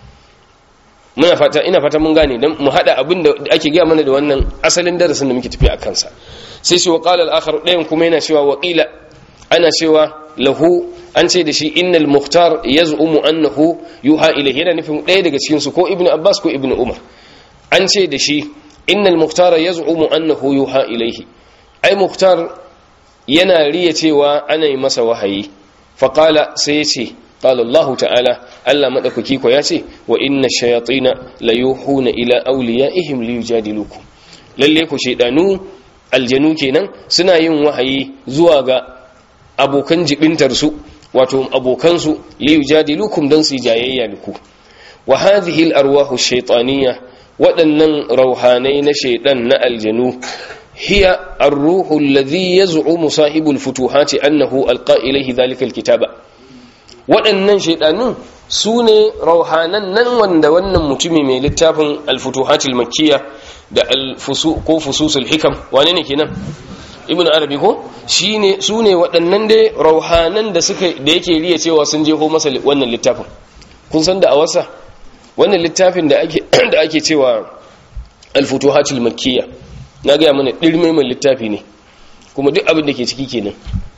muna fata ina fata mun gane dan mu hada abin da ake gaya mana da wannan asalin darasin da muke tafi a kansa sai shi wa qala al-akhar dayan kuma yana cewa waqila ana cewa lahu an ce da shi innal muhtar yaz'umu annahu yuha ilayhi yana nufin ɗaya daga cikin su ko ibnu abbas ko ibnu umar an ce da shi innal muhtar yaz'umu annahu yuha ilayhi ai muhtar yana riya cewa ana yi masa wahayi fa qala sai ya ce qala allah ta'ala allah madaukaki ko ya ce wa inna shayatina la yuhuna ila awliyaihim liyujadilukum lalle ku shedanu aljanu kenan suna yin wahayi zuwa ga abokan jibintarsu wato abokansu liyu jadilukum don su jayayya da ku wa hadhihi al-arwahu shaytaniyya waɗannan rauhanai na shaiɗan na aljanu hiya ar-ruhu alladhi yaz'umu sahibul futuhati annahu alqa ilayhi dhalika al-kitaba waɗannan shaiɗanun su ne rauhanan nan wanda wannan mutumi mai littafin al-futuhati al-makkiyya da al-fusu ko fususul hikam wane ne kenan ibn arabi ko shine su ne waɗannan dai rauhanan da suka da yake riya cewa sun jeho masa wannan littafin kun san da a wasa wannan littafin da ake da ake cewa al-futuhatul makkiyya na ga mana dirme mai littafi ne kuma duk abin da ke ciki kenan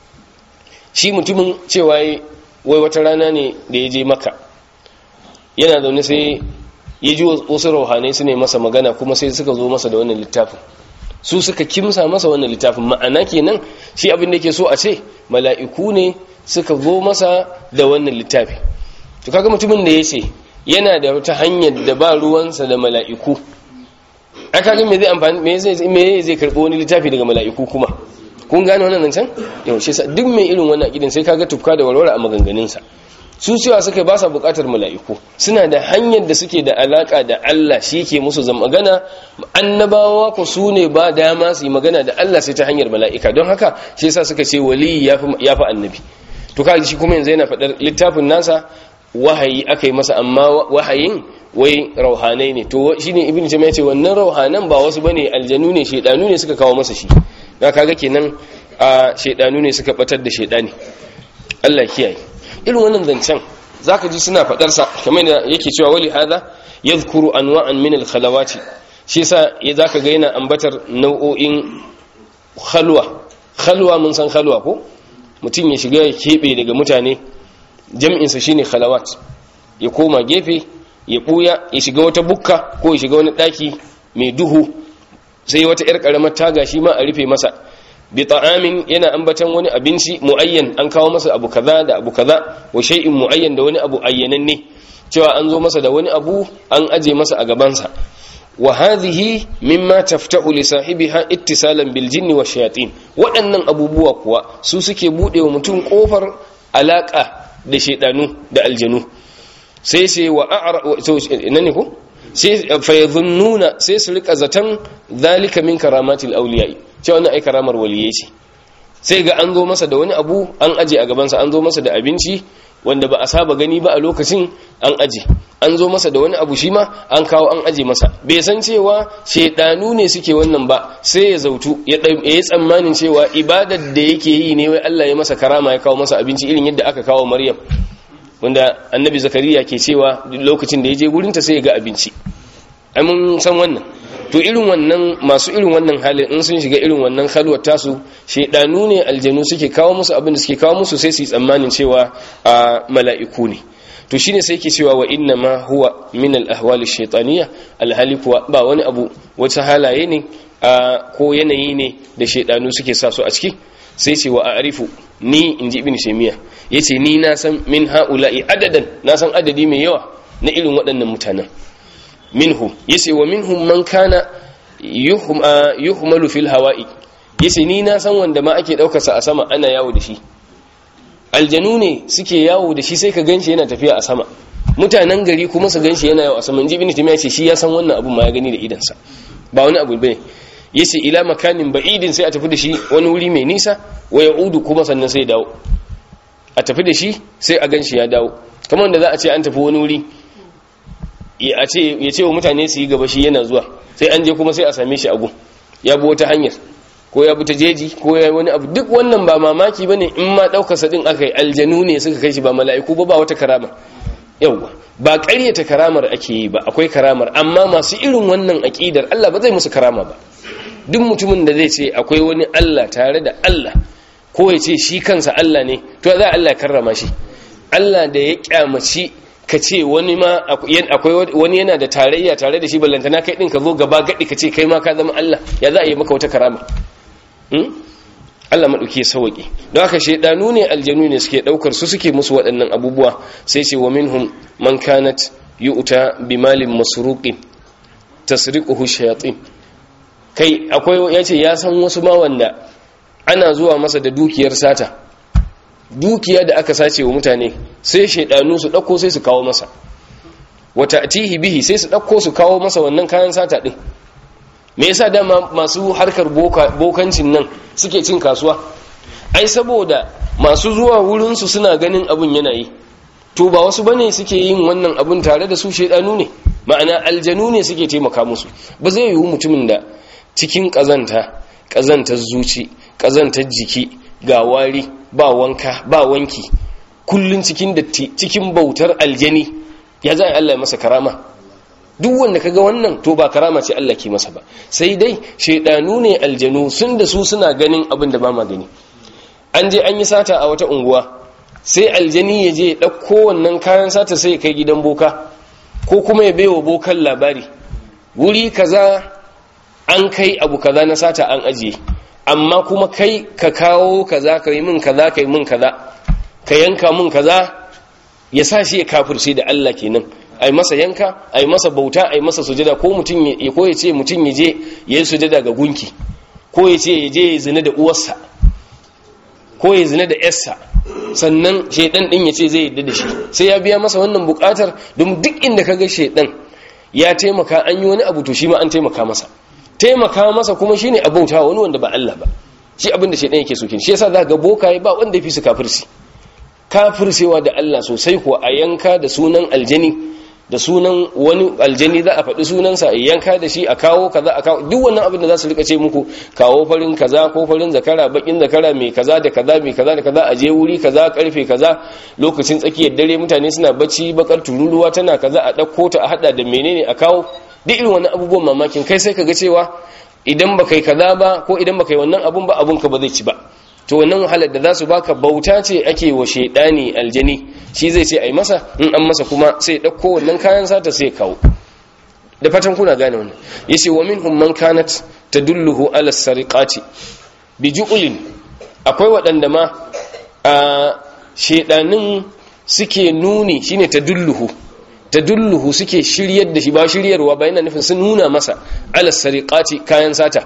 shi mutumin cewa wai wata rana ne da ya je maka yana zaune sai ya ji wasu rauhanai su ne masa magana kuma sai suka zo masa da wannan littafin su suka kimsa masa wannan littafin ma'ana kenan shi abin da yake so a ce mala'iku ne suka zo masa da wannan littafi to kaga mutumin da yace yana da wata hanyar da ba ruwansa da mala'iku ai kaga me zai amfani me zai me zai karbo wani littafi daga mala'iku kuma kun gane wannan nan can yau shi sa duk mai irin wannan akidin sai kaga tufka da walwala a maganganun sa su cewa suka ba sa bukatar mala'iku suna da hanyar da suke da alaka da Allah shi ke musu zama magana annabawa ku su ne ba dama su yi magana da Allah sai ta hanyar mala'ika don haka shi yasa suka ce wali ya fi annabi to kaji shi kuma yanzu yana faɗar littafin nasa wahayi aka yi masa amma wahayin wai rauhanai ne to shine ibnu jami'a ce wannan rauhanan ba wasu bane aljanu ne shedanu ne suka kawo masa shi da kaga kenan a shedanu ne suka batar da shedani Allah kiyaye irin wannan zancen zaka ji suna fadar sa kamar da yake cewa wali hada yadhkuru anwa'an min al-khalawati shi yasa ya zaka ga yana ambatar nau'o'in khalwa khalwa mun san khalwa ko mutum ya shiga ya kebe daga mutane jam'in sa shine khalawat ya koma gefe ya buya ya shiga wata bukka ko ya shiga wani daki mai duhu sai wata yar karamar taga shi ma a rufe masa bi ta'amin yana ambatan wani abinci muayyan an kawo masa abu kaza da abu kaza wa shay'in muayyan da wani abu ayyananne cewa an zo masa da wani abu an aje masa a gabansa wa hadhihi mimma taftahu li sahibiha ittisalan bil jinni wa shayatin waɗannan abubuwa kuwa su suke bude wa mutum kofar alaka da shedanu da aljanu sai sai wa a'ra so nan ko sai fa yadhunnuna sai su rika zatan zalika min karamatil awliya cewa wannan ai karamar waliyai ce sai ga an zo masa da wani abu an aje a gabansa an zo masa da abinci wanda ba a saba gani ba a lokacin an aje an zo masa da wani abu shi ma an kawo an aje masa bai san cewa shaidanu ne suke wannan ba sai ya zautu ya yi tsammanin cewa ibadar da yake yi ne wai Allah ya masa karama ya kawo masa abinci irin yadda aka kawo Maryam wanda annabi zakariya ke cewa lokacin da ya je gurinta sai ya ga abinci ai mun san wannan to irin wannan masu irin wannan halin in sun shiga irin wannan halwar tasu shaidanu ne aljanu suke kawo musu abin da suke kawo musu sai su yi tsammanin cewa a mala'iku ne to shine sai yake cewa wa inna ma huwa min al ahwali shaytaniyya alhali kuwa ba wani abu wata halaye ne ko yanayi ne da shaidanu suke sa su a ciki sai ce wa a'rifu ni inji ibn shaymiya yace ni na san min haula'i adadan na san adadi mai yawa na irin waɗannan mutanen minhu yace wa minhum man kana yuhmalu fil hawa'i yace ni na san wanda ma ake daukar sa a sama ana yawo da shi aljanu ne suke yawo da shi sai ka ganshi yana tafiya a sama mutanen gari kuma su ganshi yana yawo a sama inji ibn timiya ce shi ya san wannan abun ma ya gani da idan sa ba wani abu bane yace ila makanin ba'idin sai a tafi da shi wani wuri mai nisa wa yaudu kuma sannan sai dawo a tafi da shi sai a ganshi ya dawo kamar wanda za a ce an tafi wani wuri ya ce wa mutane su yi gaba shi yana zuwa sai an je kuma sai a same shi abu ya bi wata hanyar ko ya bi ta jeji ko ya yi wani abu duk wannan ba mamaki ba ne in ma ɗaukasa ɗin aka yi aljanu ne suka kai shi ba mala'iku ba ba wata karama yauwa ba ƙaryata karamar ake yi ba akwai karamar amma masu irin wannan aƙidar Allah ba zai musu karama ba duk mutumin da zai ce akwai wani Allah tare da Allah ko ya ce shi kansa Allah ne to za Allah karrama shi Allah da ya kyamaci ka ce wani ma akwai wani yana da tarayya tare da shi ballantana kai din ka zo gaba gadi ka ce kai ma ka zama Allah ya za a yi maka wata karama Allah maɗauki ya sauƙi don haka shaidanu ne aljanu ne suke ɗaukar su suke musu waɗannan abubuwa sai ce wa minhum man kanat yu'ta bi malin masruqin tasriquhu shayatin kai akwai yace ya san wasu ma wanda ana zuwa masa da dukiyar sata dukiya da aka sace wa mutane sai shaidanu su ɗauko sai su kawo masa wata atihi bihi sai su ɗauko su kawo masa wannan kayan sata ɗin me yasa dama masu harkar bokancin nan suke cin kasuwa ai saboda masu zuwa wurinsu suna ganin abin yana yi to ba wasu bane suke yin wannan abin tare da su shaidanu ne ma'ana aljanu ne suke taimaka musu ba zai yiwu mutumin da cikin ƙazanta ƙazantar zuci ƙazantar jiki ga wari ba wanka ba wanki kullun cikin datti cikin bautar aljani ya za a Allah masa karama duk wanda kaga wannan to ba karama ce Allah ke masa ba sai dai shaidanu ne aljanu sun da su suna ganin abin da ba ma gani an je an yi sata a wata unguwa sai aljani ya je ya ɗauko wannan kayan sata sai ya kai gidan boka ko kuma ya baiwa bokan labari wuri kaza an kai abu kaza na sata an ajiye amma kuma kai ka kawo kaza ka yi min kaza ka yi min kaza ka yanka min kaza ya sa shi ya kafirce da Allah kenan ai masa yanka ai masa bauta ai masa sujada ko mutum ya ko ya ce mutum ya je ya yi sujada ga gunki ko ya ce ya je ya zina da uwarsa ko ya zina da yarsa sannan shaidan din ya ce zai yadda da shi sai ya biya masa wannan bukatar don duk inda kaga shaidan ya taimaka an yi wani abu to shi ma an taimaka masa taimaka masa kuma shine abauta wani wanda ba Allah ba shi abin da shaidan yake so kin shi yasa za ga bokaye ba wanda ya fi su kafirci kafircewa da Allah sosai kuwa a yanka da sunan aljani da sunan wani aljani za a faɗi sunansa a yanka da shi a kawo kaza a kawo duk wannan abin da za su rika ce muku kawo farin kaza ko farin zakara bakin zakara mai kaza da kaza mai kaza da kaza a je wuri kaza karfe kaza lokacin tsakiyar dare mutane suna bacci bakar tururuwa tana kaza a ɗauko ta a hada da menene a kawo duk irin wannan abubuwan mamakin kai sai ka ga cewa idan ba kai kaza ba ko idan ba kai wannan abun ba abun ka ba zai ci ba to wannan wahalar da za su baka bauta ce ake wa shaidani aljani shi zai ce ai masa in an masa kuma sai ɗauko wannan kayan sata sai kawo da fatan kuna gane wannan yace wa minhum man kanat tadulluhu ala sariqati bi ju'lin akwai waɗanda ma a shedanin suke nuni shine tadulluhu tadulluhu suke shiryar da shi ba shiryarwa ba yana nufin sun nuna masa ala sariqati kayan sata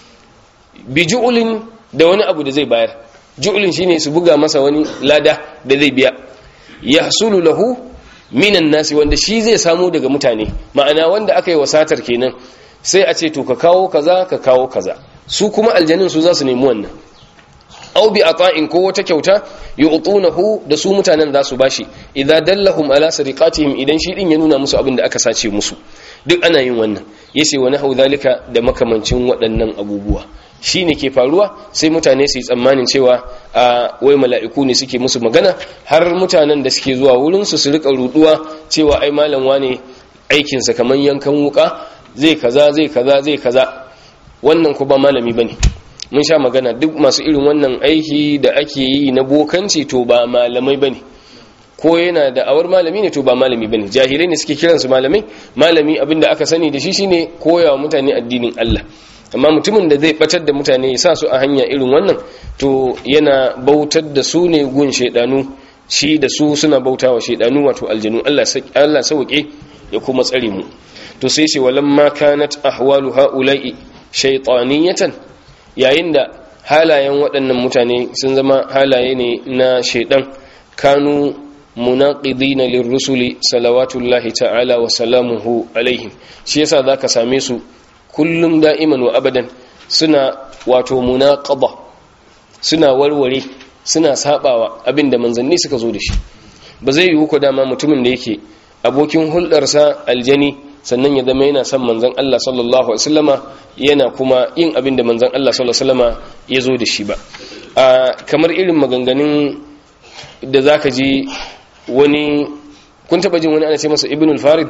bi ju'lin da wani abu da zai bayar ju'lin shine su buga masa wani lada da zai biya yahsulu lahu minan nasi wanda shi zai samu daga mutane ma'ana wanda aka yi wasatar kenan sai a ce to ka kawo kaza ka kawo kaza su kuma aljanin su za su nemi wannan aw bi ata'in ko wata kyauta yu'tunahu da su mutanen za su bashi idza dallahum ala sariqatihim idan shi din ya nuna musu abin da aka sace musu duk ana yin wannan yace wa nahu zalika da makamancin waɗannan abubuwa shi ne ke faruwa sai mutane su yi tsammanin cewa a wai mala'iku ne suke musu magana har mutanen da suke zuwa wurinsu su rika ruduwa cewa ai malam wane aikinsa kamar yankan wuka zai kaza zai kaza zai kaza wannan ku ba malami bane mun sha magana duk masu irin wannan aiki da ake yi na bokanci to ba malamai bane ko yana da awar malami ne to ba malami bane jahilai ne suke kiransu malamai malami abinda aka sani da shi shine koyawa mutane addinin Allah amma mutumin da zai batar da mutane ya sa su a hanya irin wannan to yana bautar da su ne gun shaidanu shi da su suna bauta wa shaidanu wato aljanu Allah sauke ya kuma tsare mu to sai ce walamma kanat ahwalu haula'i shaytaniyatan yayin da halayen waɗannan mutane sun zama halaye ne na shaidan kanu munaqidina lirrusuli salawatullahi ta'ala wa salamuhu alaihim shi yasa zaka same su kullum da'iman wa abadan suna wato munaqaba suna warware suna sabawa abinda manzanni suka zo da shi ba zai yi ku dama mutumin da yake abokin hulɗarsa aljani sannan ya zama yana son manzan Allah sallallahu alaihi wasallama yana kuma yin abinda manzan Allah sallallahu alaihi wasallama ya zo da shi ba kamar irin maganganun da zaka ji wani kun taba jin wani ana ce masa ibnul farid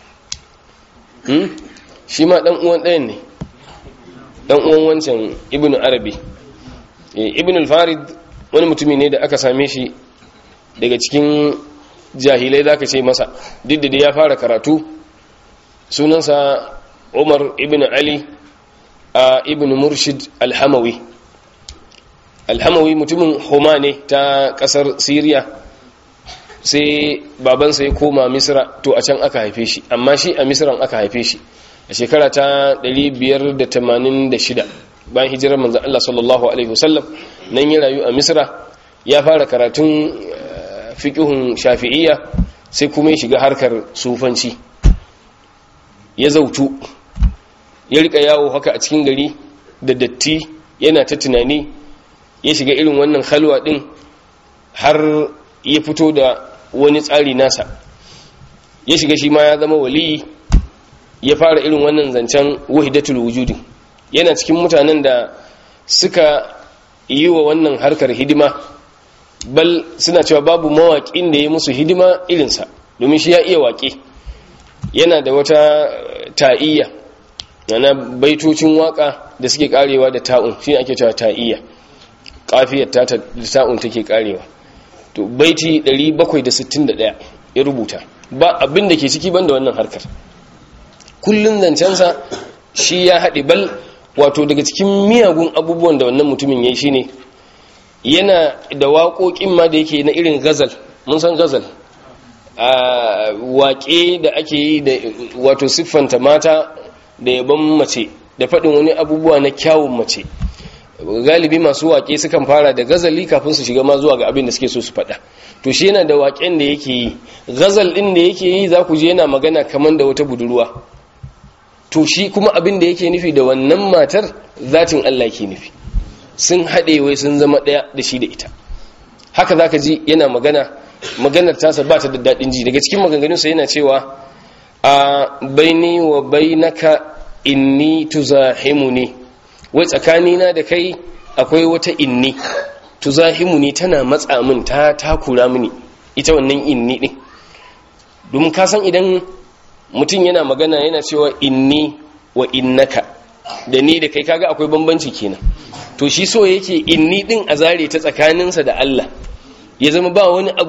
shi ma dan uwan ɗayan ne dan uwan wancan ibnu arabi ibnu al-farid wani mutumi ne da aka same shi daga cikin jahilai zaka ce masa duk da ya fara karatu sunansa umar ibnu ali a ibnu murshid al-hamawi al-hamawi mutumin homa ne ta kasar syria sai babansa ya koma misra to a can aka haife shi amma shi a misran aka haife shi a shekara ta 586 bayan hijirar manzan Allah sallallahu Alaihi wasallam nan yi rayu a misra ya fara karatun fiƙihun shafi'iyya sai kuma ya shiga harkar sufanci ya zautu ya rika yawo haka a cikin gari da datti yana ta tunani ya shiga irin wannan halwa ɗin har ya fito da wani tsari nasa ya shiga shi ma ya zama waliyi ya fara irin wannan zancen wahidatul wujudi yana cikin mutanen da suka yi wa wannan harkar hidima bal suna cewa babu mawaƙin da ya musu hidima irinsa domin shi ya iya waƙe yana da wata ta'iyya yana baitocin waƙa da suke karewa da ta'un shi ake cewa ta'iyya kafiyar ta da ta'un take karewa to baiti 761 ya rubuta ba abin da ke ciki banda wannan harkar kullun zancensa shi ya haɗe bal wato daga cikin miyagun abubuwan da wannan mutumin ya yi shi ne yana da waƙoƙin ma da yake na irin gazal mun san gazal a waƙe da ake yi da wato siffanta mata da yaban mace da faɗin wani abubuwa na kyawun mace galibi masu waƙe sukan fara da gazali kafin su shiga ma zuwa ga abin da suke so su faɗa to shi yana da waƙen da yake yi gazal ɗin da yake yi za ku je yana magana kamar da wata budurwa to shi kuma abin da yake nufi da wannan matar zatin Allah ke nufi sun haɗe wai sun zama ɗaya da shi da ita haka za ka ji yana magana maganar tasa ba ta da daɗin ji daga cikin maganganunsa yana cewa a baini wa bainaka inni tuzahimuni wai tsakanina da kai akwai wata inni tuzahimuni tana matsa min ta takura mini ita wannan inni din domin ka san idan mutum yana magana yana cewa inni wa innaka da ni da kai kaga akwai bambanci kenan to shi so yake inni din a zare ta tsakaninsa da Allah ya zama ba wani abu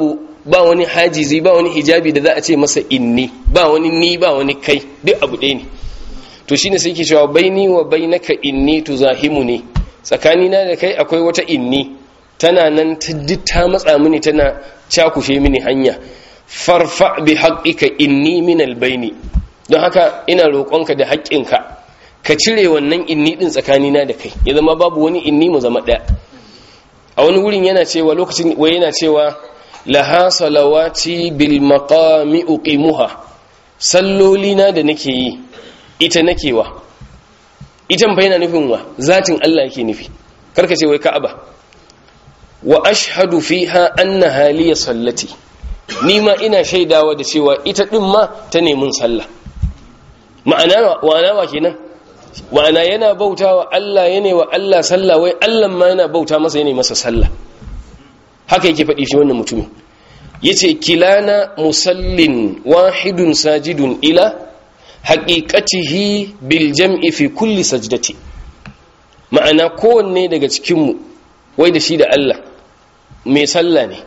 ba wani hajizi ba wani hijabi da za a ce masa inni ba wani ni ba wani kai duk abu ɗaya ne to shine sai ke cewa baini wa bainaka inni tuzahimuni tsakanina da kai akwai wata inni tana nan ta matsa mini tana cakushe mini hanya farfa bi haqqika inni min albayni don haka ina roƙonka da haƙƙinka ka cire wannan inni din tsakanina da kai ya zama babu wani inni mu zama ɗaya a wani wurin yana cewa lokacin wai yana cewa laha salawati bil maqami uqimuha sallolina da nake yi ita nake wa ita fa yana nufin wa zatin Allah yake nufi karka ce wai ka'aba wa ashhadu fiha anna haliya sallati ni ma ina shaidawa da cewa ita din ma ta nemin sallah ma'ana wa wa kenan ma'ana yana bautawa Allah yana wa Allah sallah wai Allah ma yana bauta masa yana masa sallah haka yake faɗi shi wannan mutumin yace kilana musallin wahidun sajidun ila haqiqatihi bil jam'i fi kulli sajdati ma'ana kowanne daga cikin mu wai da shi da Allah mai sallah ne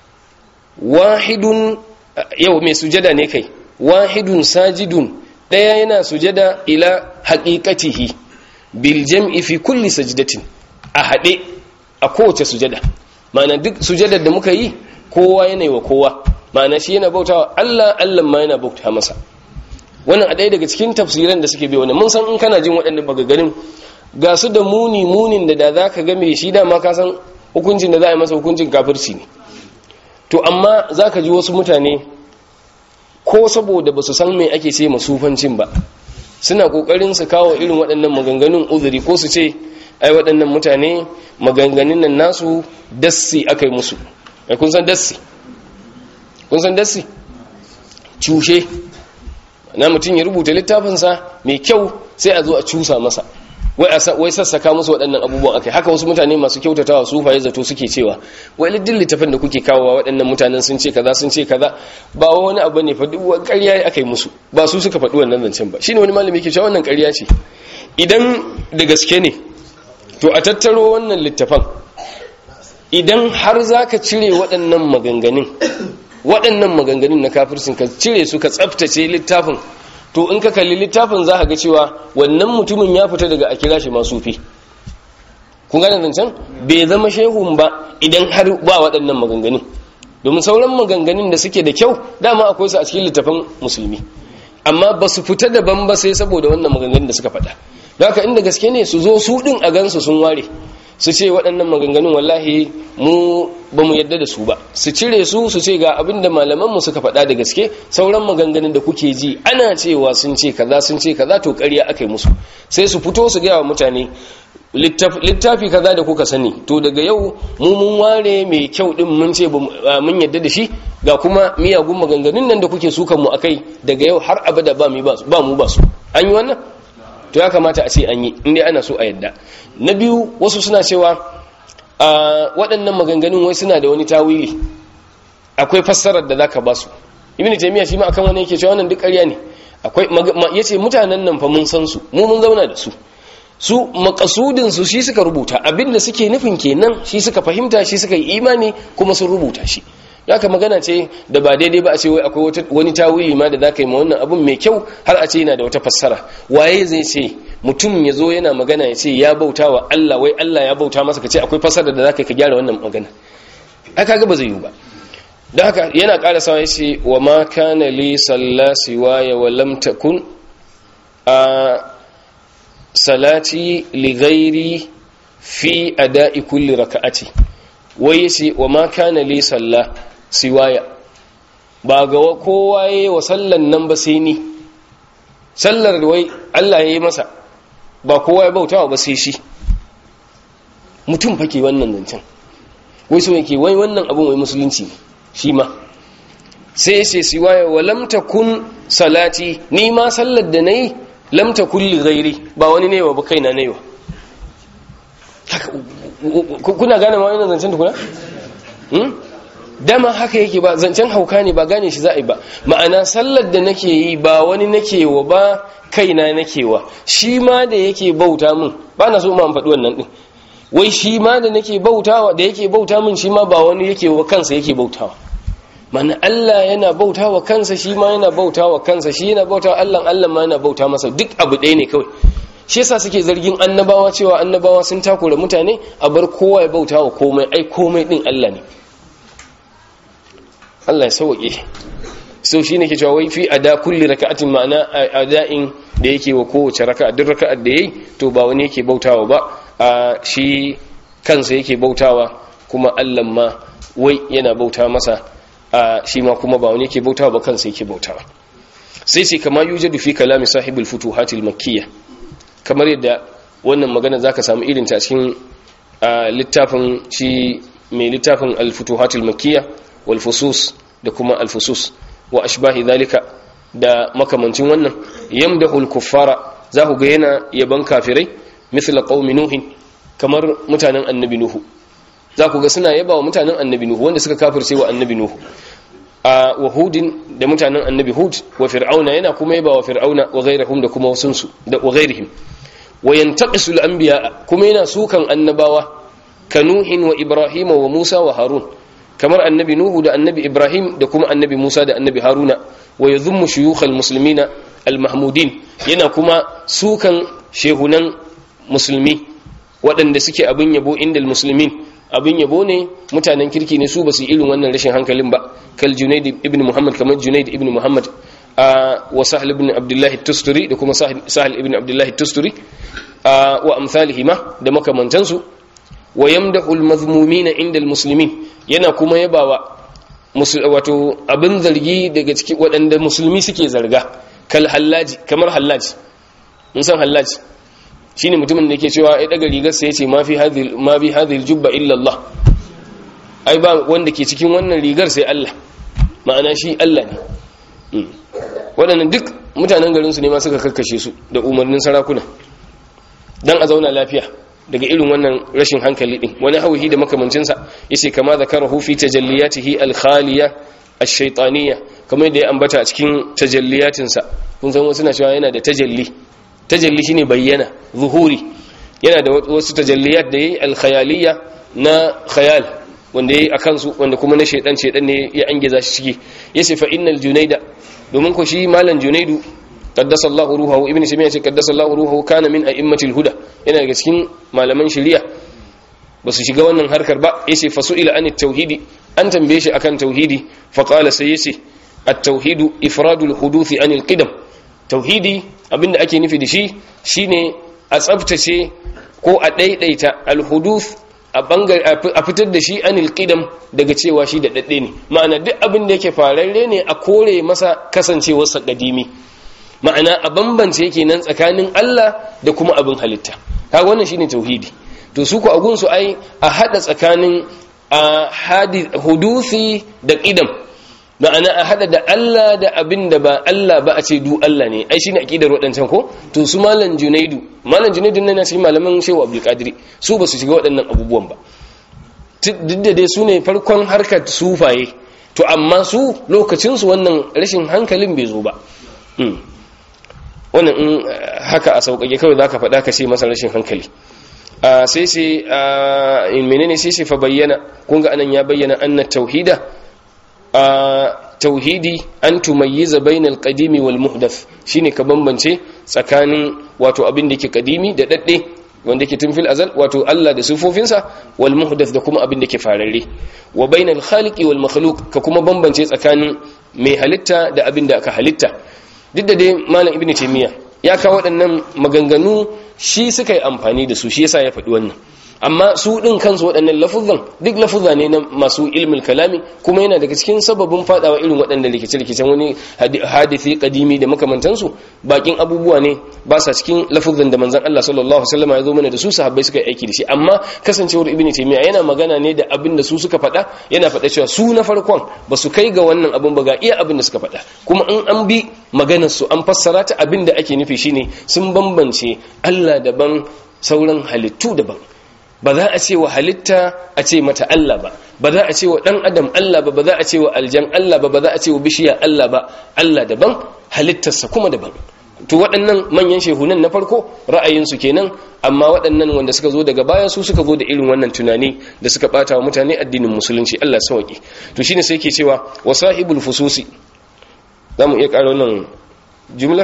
wahidun yau mai sujada ne kai wahidun sajidun daya yana sujada ila haqiqatihi bil jam'i fi kulli sajdatin a hade a kowace sujada ma'ana duk sujadar da muka yi kowa yana yi wa kowa ma'ana shi yana bautawa Allah Allah ma yana bauta masa wannan a ɗaya daga cikin tafsiran da suke bi wannan mun san in kana jin waɗannan bagagarin ga su da muni munin da da za ka game shi dama ka san hukuncin da za a yi masa hukuncin kafirci ne to amma za ka ji wasu mutane ko saboda ba su san mai ake ce masufancin ba suna ƙoƙarin su kawo irin waɗannan maganganun uzuri ko su ce ai waɗannan mutane maganganun nan nasu dassi aka yi musu ai kun san dassi kun san dassi cushe na mutum ya rubuta littafinsa mai kyau sai a zo a cusa masa wai sassaka musu waɗannan abubuwan akai haka wasu mutane masu kyautatawa su faye zato suke cewa wai liddin littafin da kuke kawowa waɗannan mutanen sun ce kaza sun ce kaza ba wani abu ne faɗi ƙarya aka yi musu ba su suka faɗi wannan zancen ba shine wani malami ke cewa wannan ƙarya ce idan da gaske ne to a tattaro wannan littafan idan har za ka cire waɗannan maganganun waɗannan maganganun na kafirsin ka cire su ka tsaftace littafin to in ka kalli littafin za ka ga cewa wannan mutumin ya fita daga a kira shi masu fi kun gane zancen bai zama shehun ba idan har ba waɗannan maganganun domin sauran maganganun da suke da kyau dama akwai su a cikin littafin musulmi amma ba su fita daban ba sai saboda wannan maganganun da suka faɗa don haka inda gaske ne su zo su ɗin a gansu sun ware su ce waɗannan maganganun wallahi mu ba mu yadda da su ba su cire su su ce ga abin da malamanmu suka faɗa da gaske sauran maganganun da kuke ji ana cewa sun ce kaza sun ce kaza to ƙarya aka yi musu sai su fito su gaya wa mutane littafi kaza da kuka sani to daga yau mu mun ware mai kyau din mun ce mun yadda da shi ga kuma miyagun maganganun nan da kuke sukan mu akai daga yau har abada ba mu ba su an yi wannan to ya kamata a ce an yi inda ana so a yadda na biyu wasu suna cewa a waɗannan maganganun wai suna da wani tawili akwai fassarar da zaka ba su ibnu taymiya shi ma akan wani yake cewa wannan duk ƙarya ne akwai yace mutanen nan fa mun san su mu mun zauna da su su makasudin su shi suka rubuta abinda suke nufin kenan shi suka fahimta shi suka yi imani kuma sun rubuta shi haka magana ce da ba daidai ba a ce wai akwai wani tawili ma da za ka yi ma wannan abun mai kyau har a ce yana da wata fassara waye zai ce mutum ya zo yana magana ya ce ya bauta wa Allah wai Allah ya bauta masa ka ce akwai fassara da za ka gyara wannan magana aka ga ba zai yi ba don haka yana ƙara sawa ya ce wa ma kana li sallasi wa ya wa lam takun a salati li ghairi fi ada'i kulli raka'ati wai yace wa ma kana li sallah siwaya ba ga kowa yayi wa sallan nan ba sai ni sallar wai Allah yayi masa ba kowa ya bautawa ba sai shi mutum fake wannan zancen wai so yake wai wannan abun wai musulunci ne shi ma sai yace siwaya wa lam takun salati ni ma sallar da nayi lam takun li ghairi ba wani ne wa ba kaina ne wa kuna gane ma wannan zancen tukuna dama haka yake ba zancen hauka ne ba gane shi za a yi ba ma'ana sallar da nake yi ba wani nake wa ba kaina nake wa shi ma da yake bauta min ba na so ma an faɗi wannan ɗin wai shi ma da nake bautawa da yake bauta min shi ma ba wani yake wa kansa yake bautawa mana Allah yana bauta wa kansa shi ma yana bauta wa kansa shi yana bauta wa Allah Allah ma yana bauta masa duk abu ɗaya ne kawai shi yasa suke zargin annabawa cewa annabawa sun takura mutane a bar kowa ya bauta wa komai ai komai din Allah ne Allah ya sauke so shine ke cewa wai fi ada kulli raka'atin ma'ana ada'in da yake wa kowace raka'a duk raka'ar da yayi to ba wani yake bautawa ba shi kansa yake bautawa kuma Allah ma wai yana bauta masa shi ma kuma ba wani yake bautawa ba kansa yake bautawa sai sai kama yujadu fi kalami sahibul futuhatil makkiyah kamar yadda wannan magana zaka samu irin ta cikin littafin shi mai littafin al-futuhatil makkiyah wal fusus da kuma al-fusus wa ashbahi dhalika da makamancin wannan yamdahul kuffara za ku ga yana yaban kafirai mithla qaumi nuhin kamar mutanen annabi nuhu za ku ga suna yaba wa mutanen annabi nuhu wanda suka kafirce wa annabi nuhu a wahudin da mutanen annabi hud wa fir'auna yana kuma yaba wa fir'auna wa ghairihim da kuma wasunsu da wa ghairihim wa yantaqisul anbiya kuma yana sukan annabawa kanuhin wa ibrahima wa musa wa harun kamar annabi nuhu da annabi ibrahim da kuma annabi musa da annabi haruna wa yadhummu shuyukhal muslimina al-mahmudin yana kuma sukan shehunan musulmi waɗanda suke abin yabo indal muslimin abin yabo ne mutanen kirki ne su ba su irin wannan rashin hankalin ba kal junaid ibn muhammad kamar junaid ibn muhammad wa sahl ibn abdullah tusturi da kuma sahl ibn abdullah tusturi wa amsalihima da makamantansu wa yamdahu al-mazmumina indal muslimin yana kuma yabawa wato abin zargi daga cikin waɗanda musulmi suke zarga kal hallaji kamar hallaji mun san hallaji shine mutumin da yake cewa ya daga rigar sa yace ma fi hadhihi ma bi hadhihi jubba illa Allah ai ba wanda ke cikin wannan rigar sai Allah ma'ana shi Allah ne waɗannan duk mutanen garin su ne ma suka kakkashe su da umarnin sarakuna dan a zauna lafiya daga irin wannan rashin hankali din wani hauhi da makamancinsa yace kama zakarahu fi tajalliyatihi al-khaliya ash-shaytaniyya kamar yadda ya ambata a cikin tajalliyatinsa kun san wasu na cewa yana da tajalli tajalli shine bayyana zuhuri yana da wasu tajalliyat da yayi al-khayaliyya na khayal wanda yayi akan su wanda kuma na shaydan shaydan ne ya angiza shi ciki yace fa innal junayda domin ko shi malam junaidu qaddasa Allahu ruhahu ibnu simiya ce qaddasa Allahu ruhahu kana min a'immatil huda yana daga cikin malaman shari'a ba su shiga wannan harkar ba yace fasu'ila anit tauhidi an tambaye shi akan tauhidi fa qala sai yace at-tauhidu ifradul huduthi anil qidam tauhidi abinda ake nufi da shi shine a tsaftace ko a daidaita al-huduth a bangare a fitar da shi anil qidam daga cewa shi da dadde ne ma'ana duk abin da yake fararre ne a kore masa kasancewarsa kadimi ma'ana a bambance yake nan tsakanin Allah da kuma abin halitta kaga wannan shine tauhidi to su ku agun su ai a hada tsakanin a hadith hudusi da qidam ma'ana a hada da Allah da abin da ba Allah ba a ce du Allah ne ai shine akidar wadancan ko to su malam junaidu malam junaidu ne na cikin malaman shehu abdul qadiri su ba su shiga waɗannan abubuwan ba duk da dai su ne farkon harkar sufaye to amma su lokacin su wannan rashin hankalin bai zo ba wannan in haka a sauƙaƙe kawai za ka faɗa ka ce masa rashin hankali sai sai in menene sai sai fa bayyana kunga anan ya bayyana anna tauhida tauhidi an tumayyiza bainal qadimi wal muhdath shine ka bambance tsakanin wato abin da yake kadimi da dadde wanda yake tun fil azal wato Allah da sifofinsa wal muhdath da kuma abin da yake fararre wa bainal khaliqi wal makhluq ka kuma bambance tsakanin mai halitta da abin da aka halitta duk da dai malam ibnu taymiya ya kawo waɗannan maganganu shi suka yi amfani da su shi yasa ya faɗi wannan amma su ɗin kansu waɗannan lafuzan duk lafuzza ne na masu ilmin kalami kuma yana daga cikin sababin faɗawa irin waɗannan rikice-rikicen wani hadithi kadimi da makamantansu bakin abubuwa ne ba sa cikin lafuzan da manzon Allah sallallahu alaihi wasallam ya zo mana da su sahabbai suka yi aiki da shi amma kasancewar ibnu taymiya yana magana ne da abin da su suka faɗa yana faɗa cewa su na farkon ba su kai ga wannan abin ba ga iya abin da suka faɗa kuma in an bi maganar su an fassara ta abin da ake nufi shine sun bambance Allah daban sauran halittu daban ba za a ce wa halitta a ce mata Allah ba ba za a ce wa ɗan adam Allah ba ba za a ce wa aljan Allah ba ba za a ce wa bishiya Allah ba Allah daban halittarsa kuma daban to waɗannan manyan shehunan na farko ra'ayinsu kenan amma waɗannan wanda suka zo daga baya su suka zo da irin wannan tunani da suka ɓata wa mutane addinin musulunci Allah sauki to shine sai ke cewa wa sahibul fususi za mu iya ƙara wannan jumlar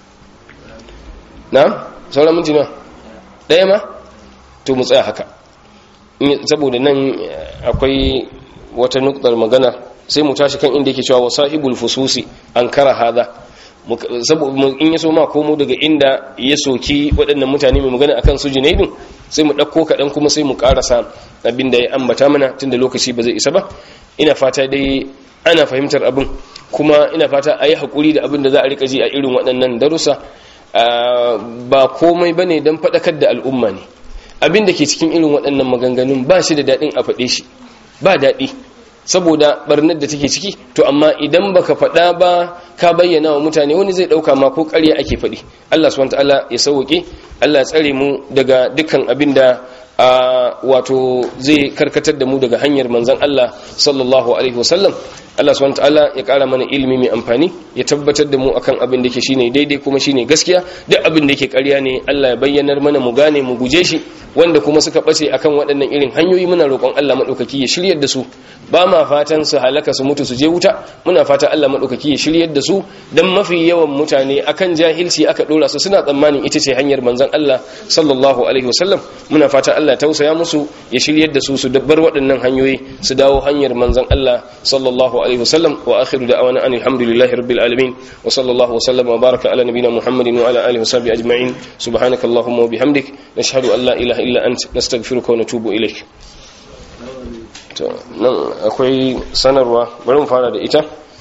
na sauran minti na ɗaya ma to mu tsaya haka saboda nan akwai wata nuktar magana sai mu tashi kan inda yake cewa wa sahibul fususi an kara hada in ya so ma komo daga inda ya soki waɗannan mutane mai magana akan su junaidun sai mu ɗauko kaɗan kuma sai mu ƙarasa abin da ya ambata mana tunda lokaci ba zai isa ba ina fata dai ana fahimtar abin kuma ina fata a yi haƙuri da abin da za a riƙa ji a irin waɗannan darussa ba komai ba ne don faɗakar da al'umma ne abin da ke cikin irin waɗannan maganganun ba shi da daɗin a faɗe shi ba daɗi saboda barnar da take ciki to amma idan baka faɗa ba ka bayyana wa mutane wani zai ɗauka ma ko ƙarya ake faɗi Allah subhanahu ta'ala ya sauke Allah ya tsare mu daga dukkan abin da wato zai karkatar da mu daga hanyar manzon Allah sallallahu alaihi wasallam Allah subhanahu ta'ala ya ƙara mana ilimi mai amfani ya tabbatar da mu akan abin da ke shine daidai kuma shine gaskiya duk abin da yake ƙarya ne Allah ya bayyanar mana mu gane mu guje shi wanda kuma suka bace akan waɗannan irin hanyoyi muna roƙon Allah madaukaki ya shiryar da su ba ma fatan su halaka su mutu su je wuta muna fata Allah madaukaki ya shiryar da su dan mafi yawan mutane akan jahilci aka dora su suna tsammanin ita ce hanyar manzon Allah sallallahu alaihi wasallam muna fata Allah tausaya musu ya shiryar da su su dabbar waɗannan hanyoyi su dawo hanyar manzon Allah sallallahu alaihi wasallam wa akhiru da'wana anil hamdulillahi rabbil alamin wa sallallahu wasallam wa baraka ala nabiyyina muhammadin wa ala alihi wa sahbihi ajma'in subhanakallahumma wa bihamdik nashhadu an la ilaha illa ant nastaghfiruka wa natubu ilaik to nan akwai sanarwa bari mu fara da ita